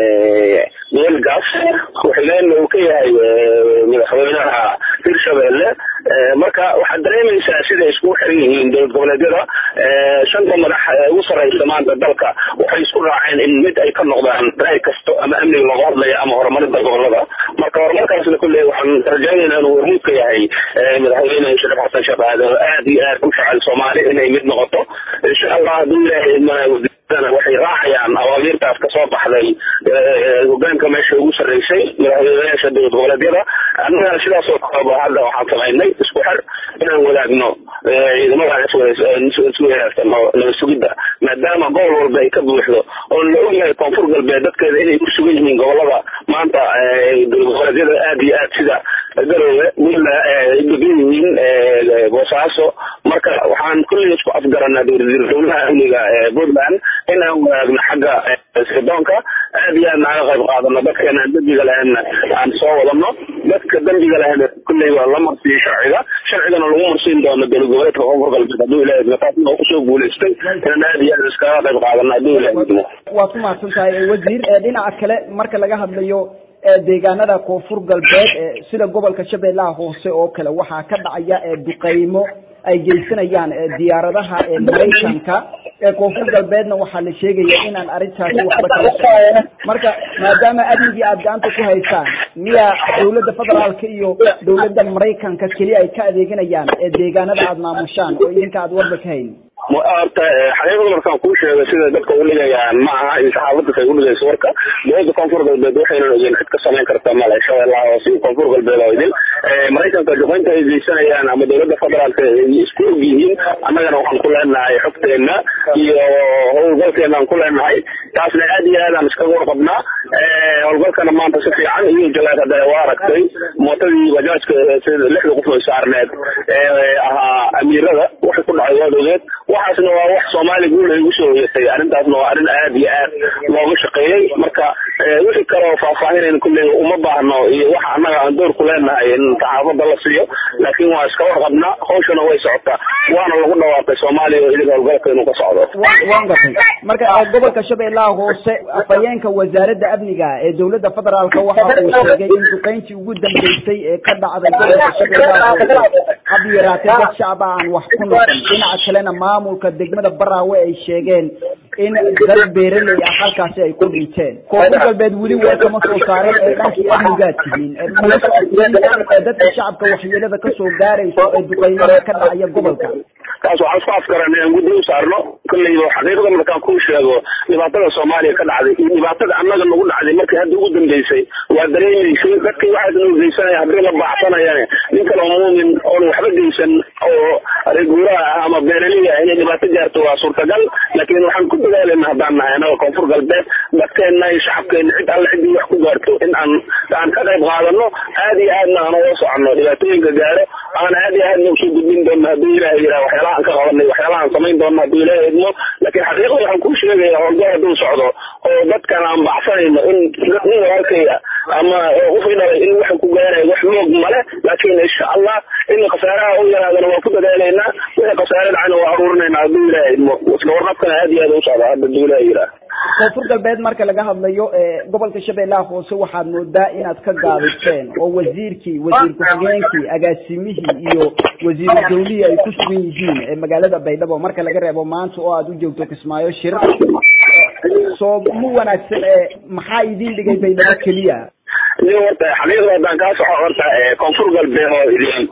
welgas waxileenna uu ka yahay madaxweynaha hirshabeelle marka waxaad dareemaysaa siday iskugu xiran yihiin dowlad goboleedyada shanta madax ugu sarreysa maanta dalka waxay isku raaceen in mid ay ka noqdaan raay kasto ama amniga looga hadlaya ama horumarinta gobolada marka horumarkaasna kulley waxaan rajaynaynaa inuu hormuud ka yahay madaxweyne shariif xasan sheekh aadan oo aad iyo aad u jecel soomaali inay mid noqoto insha allah hadduu ilaahay waxay raacayaan awaamiirtaas kasoo baxday hogaanka meesha ugu sarreysay madaxweynayaasha dowlad goboleedyada annagana sidaasoo kaleba hadda waxaan samaynay isku xer inaan wadaagno ciidamada isku wadaagtano nabad sugidda maadaama gobol walba ay ka buuxdo oo la ogyahay koonfur galbeed dadkeeda inay ku sugan yihiin gobolada maanta dowlad goboleedyada aad iyo aad sida garoowe buntland ay degan yihiin boosaaso marka waxaan kulley isku afgaranaa dowladaha amniga puntland in aan wadaagno xagga sirdoonka aad iyo aad naaga qayb qaadano dadkeena aan dembiga lahaynna aan soo wadano dadka dembiga lahayna kulley waa la marsiiyo sharciga sharcigana lagu marsiin doono dowlad goboleedka koonfur galbeed hadduu ilahay idmo taasna oo kusoo guulaystay inaan aad iyo aad iskaga qayb qaadano hadduu ilahay idmo waad ku mahadsan tahay wasiir dhinaca kale marka laga hadlayo deegaanada koonfur galbeed sida gobolka shabeellaha hoose oo kale waxaa ka dhacaya duqaymo ay geysanayaan diyaaradaha maraykanka ee koonfur galbeedna waxaa la sheegaya inaan arrintaasi waxba kala socon marka maadaama amnigii aad gacanta ku haysaan miya dowladda federaalka iyo dowladda maraykanka keli ay ka adeeganayaan deegaanada aad maamushaan oo idinka aad warba ka haynin horta xaqiiqada markaan kuu sheego sida dadka u dhigayaan ma aha in saxaafaddas ay u dhigayso warka dowladda koonfur galbeed waxaynan ogeyn cid ka samayn karta male shabeellaha hoose iyo koonfur galbeed oo idin maraykanka duqeynta ay geysanayaan ama dowladda federaalka ay isku og yihiin annagana waxaan ku leenahay xogteenna iyo howlgalkeena aan ku leenahay taasna aad iyo aad aan iskaga warqabnaa howlgalkana maanta si fiican iyo jalaad hadda waa aragtay mootadii bajaajka sida lixda qof oo saarneed ee ahaa amiirada waxay ku dhacay waad ogeed waxaasna waa wax soomaali guul ay ugu soo hoyatay arrintaasna waa arrin aad iyo aad looga shaqeeyey marka wixii kale oo faahfaahinayna kulley uma baahno iyo waxa annaga aan door ku leenahay in saxaafadda la siiyo laakiin waa iska warqabnaa hawshana way socotaa waana lagu dhawaaqay soomaaliya oo idig howlgalka inuu ka socdo waan gatay marka gobolka shabeellaha hoose afhayeenka wasaaradda amniga ee dowladda federaalka waxa uu sheegay in duqeyntii ugu dambeysay ee ka dhacday gobolka shabeellaha hoose hab yaraatee dad shacba aan wax ku noqon dhinaca kalena maamulka degmada baraawe ay sheegeen in dad beeraley ah halkaasi ay ku dhinteen koonfur galbeed weli waa kama soo saarin ee dhankii amnigaa tihiin dadka shacabka waxyeelada kasoo gaarayso ee duqeynada ka dhacaya gobolka taas waxaan isku afgaran inaan guddi u saarno kolleyba xaqiiqada markaan kuu sheego dhibaatada soomaaliya ka dhacday iyo dhibaatada annaga nagu dhacday markii hadda ugu dambeysay waa dareemaysay dadkii waxaas noo geysanaya haddii la baaxsanayane nin kaloo muumin oon waxba geysan oo reeguuraha ah ama beeraley ah inay dhibaato gaarto waa suurtagal laakiin waxaan ku dadaalayna haddaan nahay annaga koonfur galbeed dadkeenna iyo shacabkeenna cid alle ciddii wax ku gaarto in aan aan ka qayb qaadano aad iyo aadna aan uga soconno dhibaatooyinka gaaro aan aad iyo aadna usoo gudbin doonno hadduu ilaahay yidhaha waxyaalaha aan ka qabanay waxyaalaha aan samayn doonno hadduu ilaahay idmo laakiin xaqiiqada waxaan kuu sheegaya howlgal hadduu socdo oo dadkan aan baxsanayno in nin walaalkaya ama qofkii dhalay in waxa ku gaarayo wax moog male laakiin insha allah in khasaaraha u yaraadana waa ku dadaalaynaa wixii khasaare dhacana waa aruurinaynaa hadduu ilaahay idmo isla warqabkana aad iyo aad u socda hadda hadduu ilaahay yidhaha koonfur galbeed marka laga hadlayo gobolka shabeellaha hoose waxaad moodaa inaad ka gaabiseen oo wasiirkii wasiir ku-xigeenkii agaasimihii iyo wasiiru dawlihii ay ku sugan yihiin ee magaalada baydhabo marka laga reebo maanta oo aad u joogto kismaayo shir soo mu wanaagsan maxaa idin dhigay baydhabo keliya nin horta xaqiiqda haddaan kaa soco horta koonfur galbeed oo idin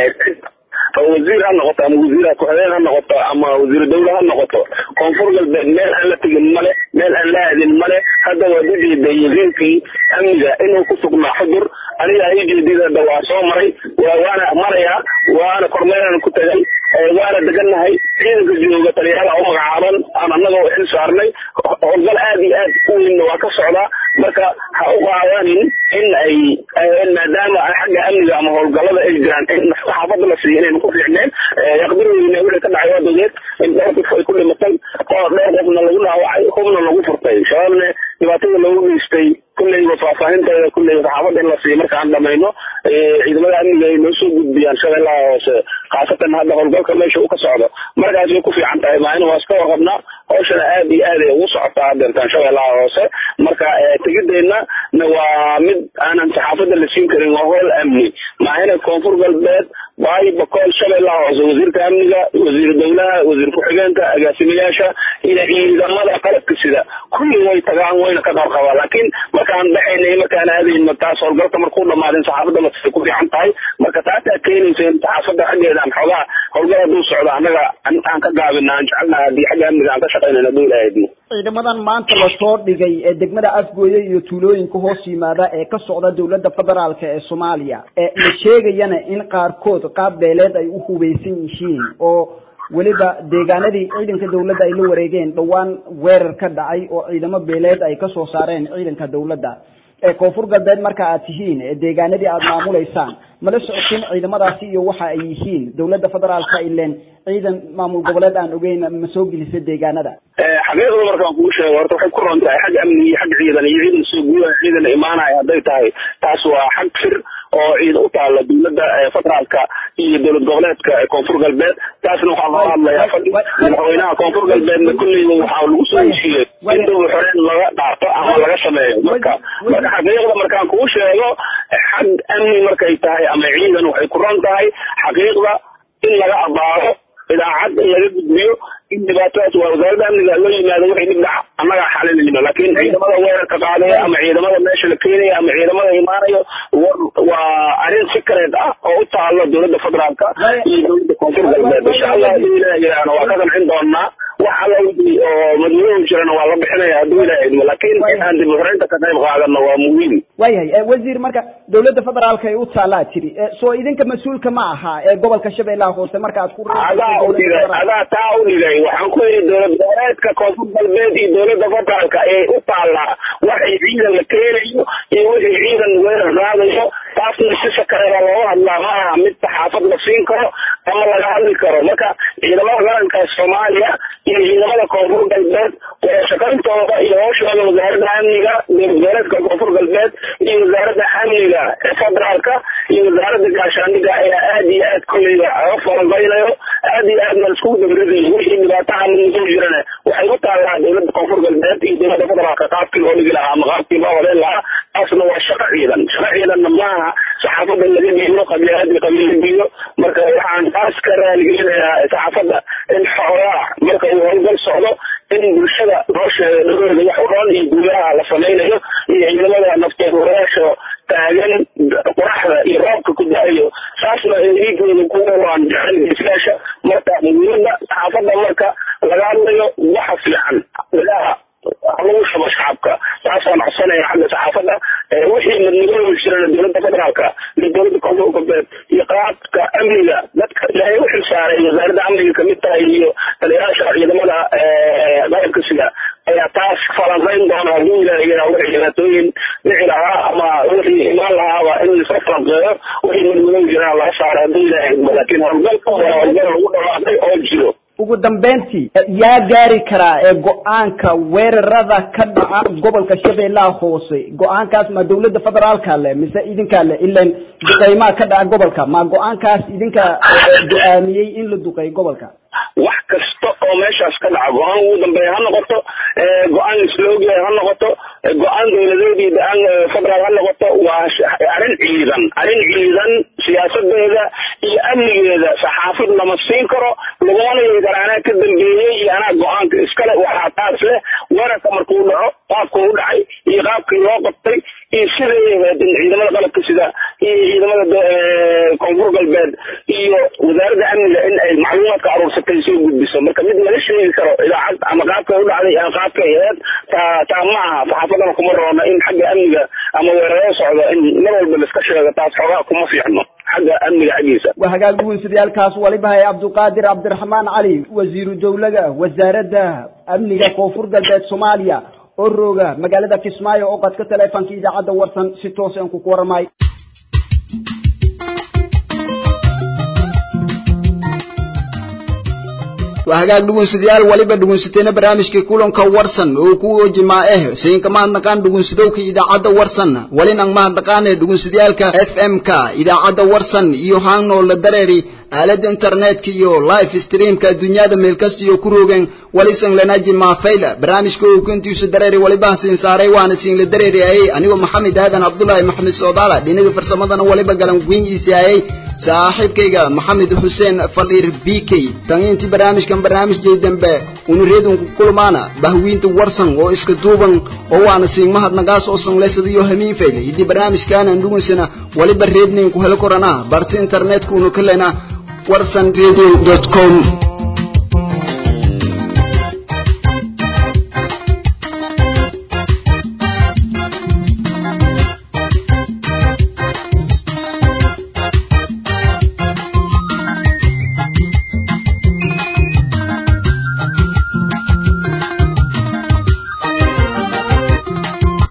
wasiir ha noqoto ama wasiir ku-xigeen ha noqoto ama wasiir dawle ha noqoto koonfur galbeed meel aan la tegin male meel aan la aadin male hadda waad u jeeday wasiirkii amniga inuu ku sugnaa xudur aniga ay jeedidada waa soo maray waana marayaa waana kormeeraan ku tagay waana degannahay ciidanka jooga taliyayaal u magacaaban aan annagoo xil saarnay howlgal aad iyo aad u weynna waa ka socdaa marka ha u qaadanin in ay maadaama xagga amniga ama howlgalada ay jiraan in saxaafadda la siiyo inaynu ku fiicneen yaqdirweyne wixii ka dhacay waa dogeed in dhowr qof ay ku dhimatay oo dhowr qofna lagu dhaawacay hubna lagu furtay shabaabne dhibaatada loogu geystay kulleyba faahfaahinteeda kulleyba saxaafadda in la siiyo marka aan dhamayno ciidamada amniga ay noo soo gudbiyaan shabeellaha hoose khaasatan hadda howlgalka meesha uu ka socdo markaas way ku fiican tahay maalin waa iska warqabnaa hawshana aad iyo aad ay ugu socotaa hadeertaan shabeellaha hoose marka tegideenna waa mid aanan saxaafadda la siin karin waa howl amni maahina koonfur galbeed baay bakool shabeellaha hoose wasiirka amniga wasiir dawlaha wasiir ku-xigeenka agaasimayaasha iyo ciidamada qalabka sida kulli way tagaan wayna ka qarqabaa laakiin markaan baxaynay markaan aadayno taas howlgalka markuu dhamaadin saxaafadda lasay ku fiican tahay marka taasaa keenaysa in saxaafadda xaggeeda aan xoogaa howlgal hadduu socdo annaga aan ka gaabina aan jecelnaha haddii xagga amniga aan ka shaqaynayno hadduu ilaahay idmo ciidamadan maanta lasoo dhigay ee degmada afgooye iyo tuulooyinka hoos yimaada ee ka socda dowladda federaalka ee soomaaliya la sheegayana in qaarkood qaab beeleed ay u hubeysan yihiin oo weliba deegaanadii ciidanka dawladda ay la wareegeen dhowaan weerar ka dhacay oo ciidamo beeleed ay kasoo saareen ciidanka dawladda ee koonfur galbeed marka aad tihiin ee deegaanadii aad maamulaysaan mala socotin ciidamadaasi iyo waxa ay yihiin dawladda federaalka ileen ciidan maamul goboleed aan ogeyn ma soo gelisa deegaanada xaqiiqda markaan kuu sheego horta waxay ku ron tahay xag amni iyo xag ciidan iyo ciidan soo gudaha ciidan imaanaya hadday tahay taas waa xag fir oo ciid u taala dawladda federaalka iyo dowlad goboleedka koonfur galbeed taasna waxaa loo hadlayaa madaxweynaha koonfur galbeedna kulleyba waxaa lagu soo heshiiyey in dowla xoreen laga dhaafo ama laga sameeyo marka marka xaqiiqda markaan kuu sheego xag amni markay tahay ama ciidan waxay ku ron tahay xaqiiqda in laga abaaro idaacad in laga gudbiyo in dhibaatadaas waa wasaaradda amniga loo yimaado wixii dhib dhaca annagaa xalinayno laakiin ciidamada weerarka qaadaya ama ciidamada meesha la keenaya ama ciidamada imaanayo war waa arrin secret ah oo u taalo dowladda federaalka iyo dowladda koonfur galbeed insha allah hadduu ilaah yidhaahna waa ka qancin doonaa wax alla wixii oo madmadoow jirana waa la bixinaya hadduu ilaah idmo laakiin in aan dibufaraynta ka qayb qaadano waa muhiim waayahay eh, wasiir marka dowladda federaalka ay u taallaa tiri Eh, soo idinka mas-uulka ma aha ee gobolka shabeellaha hoose marka aad ku adaa u dhigay adaa taa u dhigay waxaan ku yidhi dowlad goboleedka koonfur galbeed iyo dowladda federaalka ee u taallaa waxay ciidan la keenayo iyo wixii ciidan weerar raadayo taasna si sakareeda looga hadlaa ma aha mid saxaafad la siin karo ama laga hadli karo marka ciidamada qaranka soomaaliya iyo ciidamada koonfur galbeed wada shaqayntooda iyo hawshooda wasaaradda amniga dowlad goboleedka koonfur galbeed iyo wasaaradda amniga ee federaalka iyo wasaaradda gaashaandhiga ayaa aad iyo aad kolleyda oga falanbaynayo aad iyo aad baan iskugu dabradayo wixii dhibaataha mudmusoo jirana waxay u taallaa dowladda koonfur galbeed iyo dowladda federaalka qaabkii loo dhigi lahaa ama qaabkii loo wadeyn lahaa taasna waa shaqo ciidan shaqo ciidanna maaha saxaafadda laga dhiibo qabiilada qabiil la dhiibo marka waxaan taas ka raaligelinayaa saxaafadda in xoolaha marka uu howlgal socdo in bulshada nolosheeda dhagooda wax u dhan iyo guulaha la samaynayo iyo ciidamada nafteedayaasha taagan qoraxda iyo roobka ku da-ayo saasna dhiigooda kuwa waan jecel geesiyaasha marka muhiimada saxaafadda marka laga hadlayo waxa fiican dagaha lagu shubo shacabka taasaan codsanaya xagga saxaafadda wixii madmadooda jirana dowladda federaalka iyo dowladda koonfur galbeed iyo qaabka amniga dadka ilaahay u xilsaaray wasaaradda amniga kamid tahay iyo taliyayaasha ciidamada qaranka sida ayaa taas falanqayn doona hadduu ilaahay yaraa wixii dhibaatooyin dhici lahaa ama wixii imaan lahaaba in laisla falanqeeyo wixii madmadooda jirana laga saaro hadduu ilaahay idmo laakiin howlgalka waa howlgal lagu dhawaaqay oo jiro ugu dambeyntii eh, yaa gaari karaa ee go-aanka weerarada ka dhaca gobolka shabeellaha hoose go-aankaas ma dowladda federaalka leh mise idinkaa leh ilan duqeymaa ka dhaca gobolka ma go-aankaas idinka eh, go-aamiyey in la duqeeyo gobolka wax kasta oo meeshaas ka dhaca go-aan ugu dambeeya ha noqoto go-aan isloogyahay ha noqoto go-aan dowladeed iyo go-aan federaal ha noqoto waa sh- arrin ciidan arrin ciidan siyaasadeeda iyo amnigeeda saxaafid lama siin karo lagumana yeeli karo anaa ka dambeeyey iyo anaa go-aanka iskale waxaa taas leh weerarka markuu dhaco qaabkuu u dhacay iyo qaabkii loo qabtay iyo siday ahayd in ciidamada qalabka sida iyo ciidamada do- eh, koonfur galbeed iyo wasaaradda amniga in ay macluumaadka aruursatay soo gudbiso marka mid laga sheegi karo idaacad ama qaabkay u dhacday ama qaabkay ahayd taa taa ma aha saxaafadana kuma roona in xagga amniga ama weerarada socda in mar walba la iska sheego taas xoogaa kuma fiicno xagga amniga xaggiisa waa hagaag guunsadayaal waliba hay cabduqaadir cabdiraxmaan cali wasiiru dowlaga wasaaradda amniga koonfur galbeed soomaaliya oo rooga magaalada kismaayo oo qadka taleefanka idaacadda warsan si toos aan ku warmay waa hagaag dhugunsadayaal waliba dhugunsateena barnaamijkii kulanka warsan oo ku jimaa eh sayinka mahadnaqaan dhugunsadowka idaacadda warsan walinan mahadnaqaane dhugunsadayaalka f m ka idaacadda warsan iyo haanoo la dareeri aalada internetka iyo live streamka adduunyada meel kasta iyo ku roogeen walisan lana jimaa fayla barnaamijka uu kuntiisu dareeri waliba siin saaray waana siin la dareeri ayay anigoo maxamed aadan cabdullaahi maxamed soodaala dhinaga farsamadana waliba galan guingiisi ayay saaxiibkayga maxamed xuseen faliir b k tan intii barnaamijkan barnaamijkay dambe unu reedunku kulmaana bahwiinta warsan oo iska duuban oo waana siin mahadnaqaas oo sanleysadayo hamiin fayle hiddii barnaamijkaanan dhugunsana waliba reednayn ku helo korana barta internetka unu ka lena warsan radio com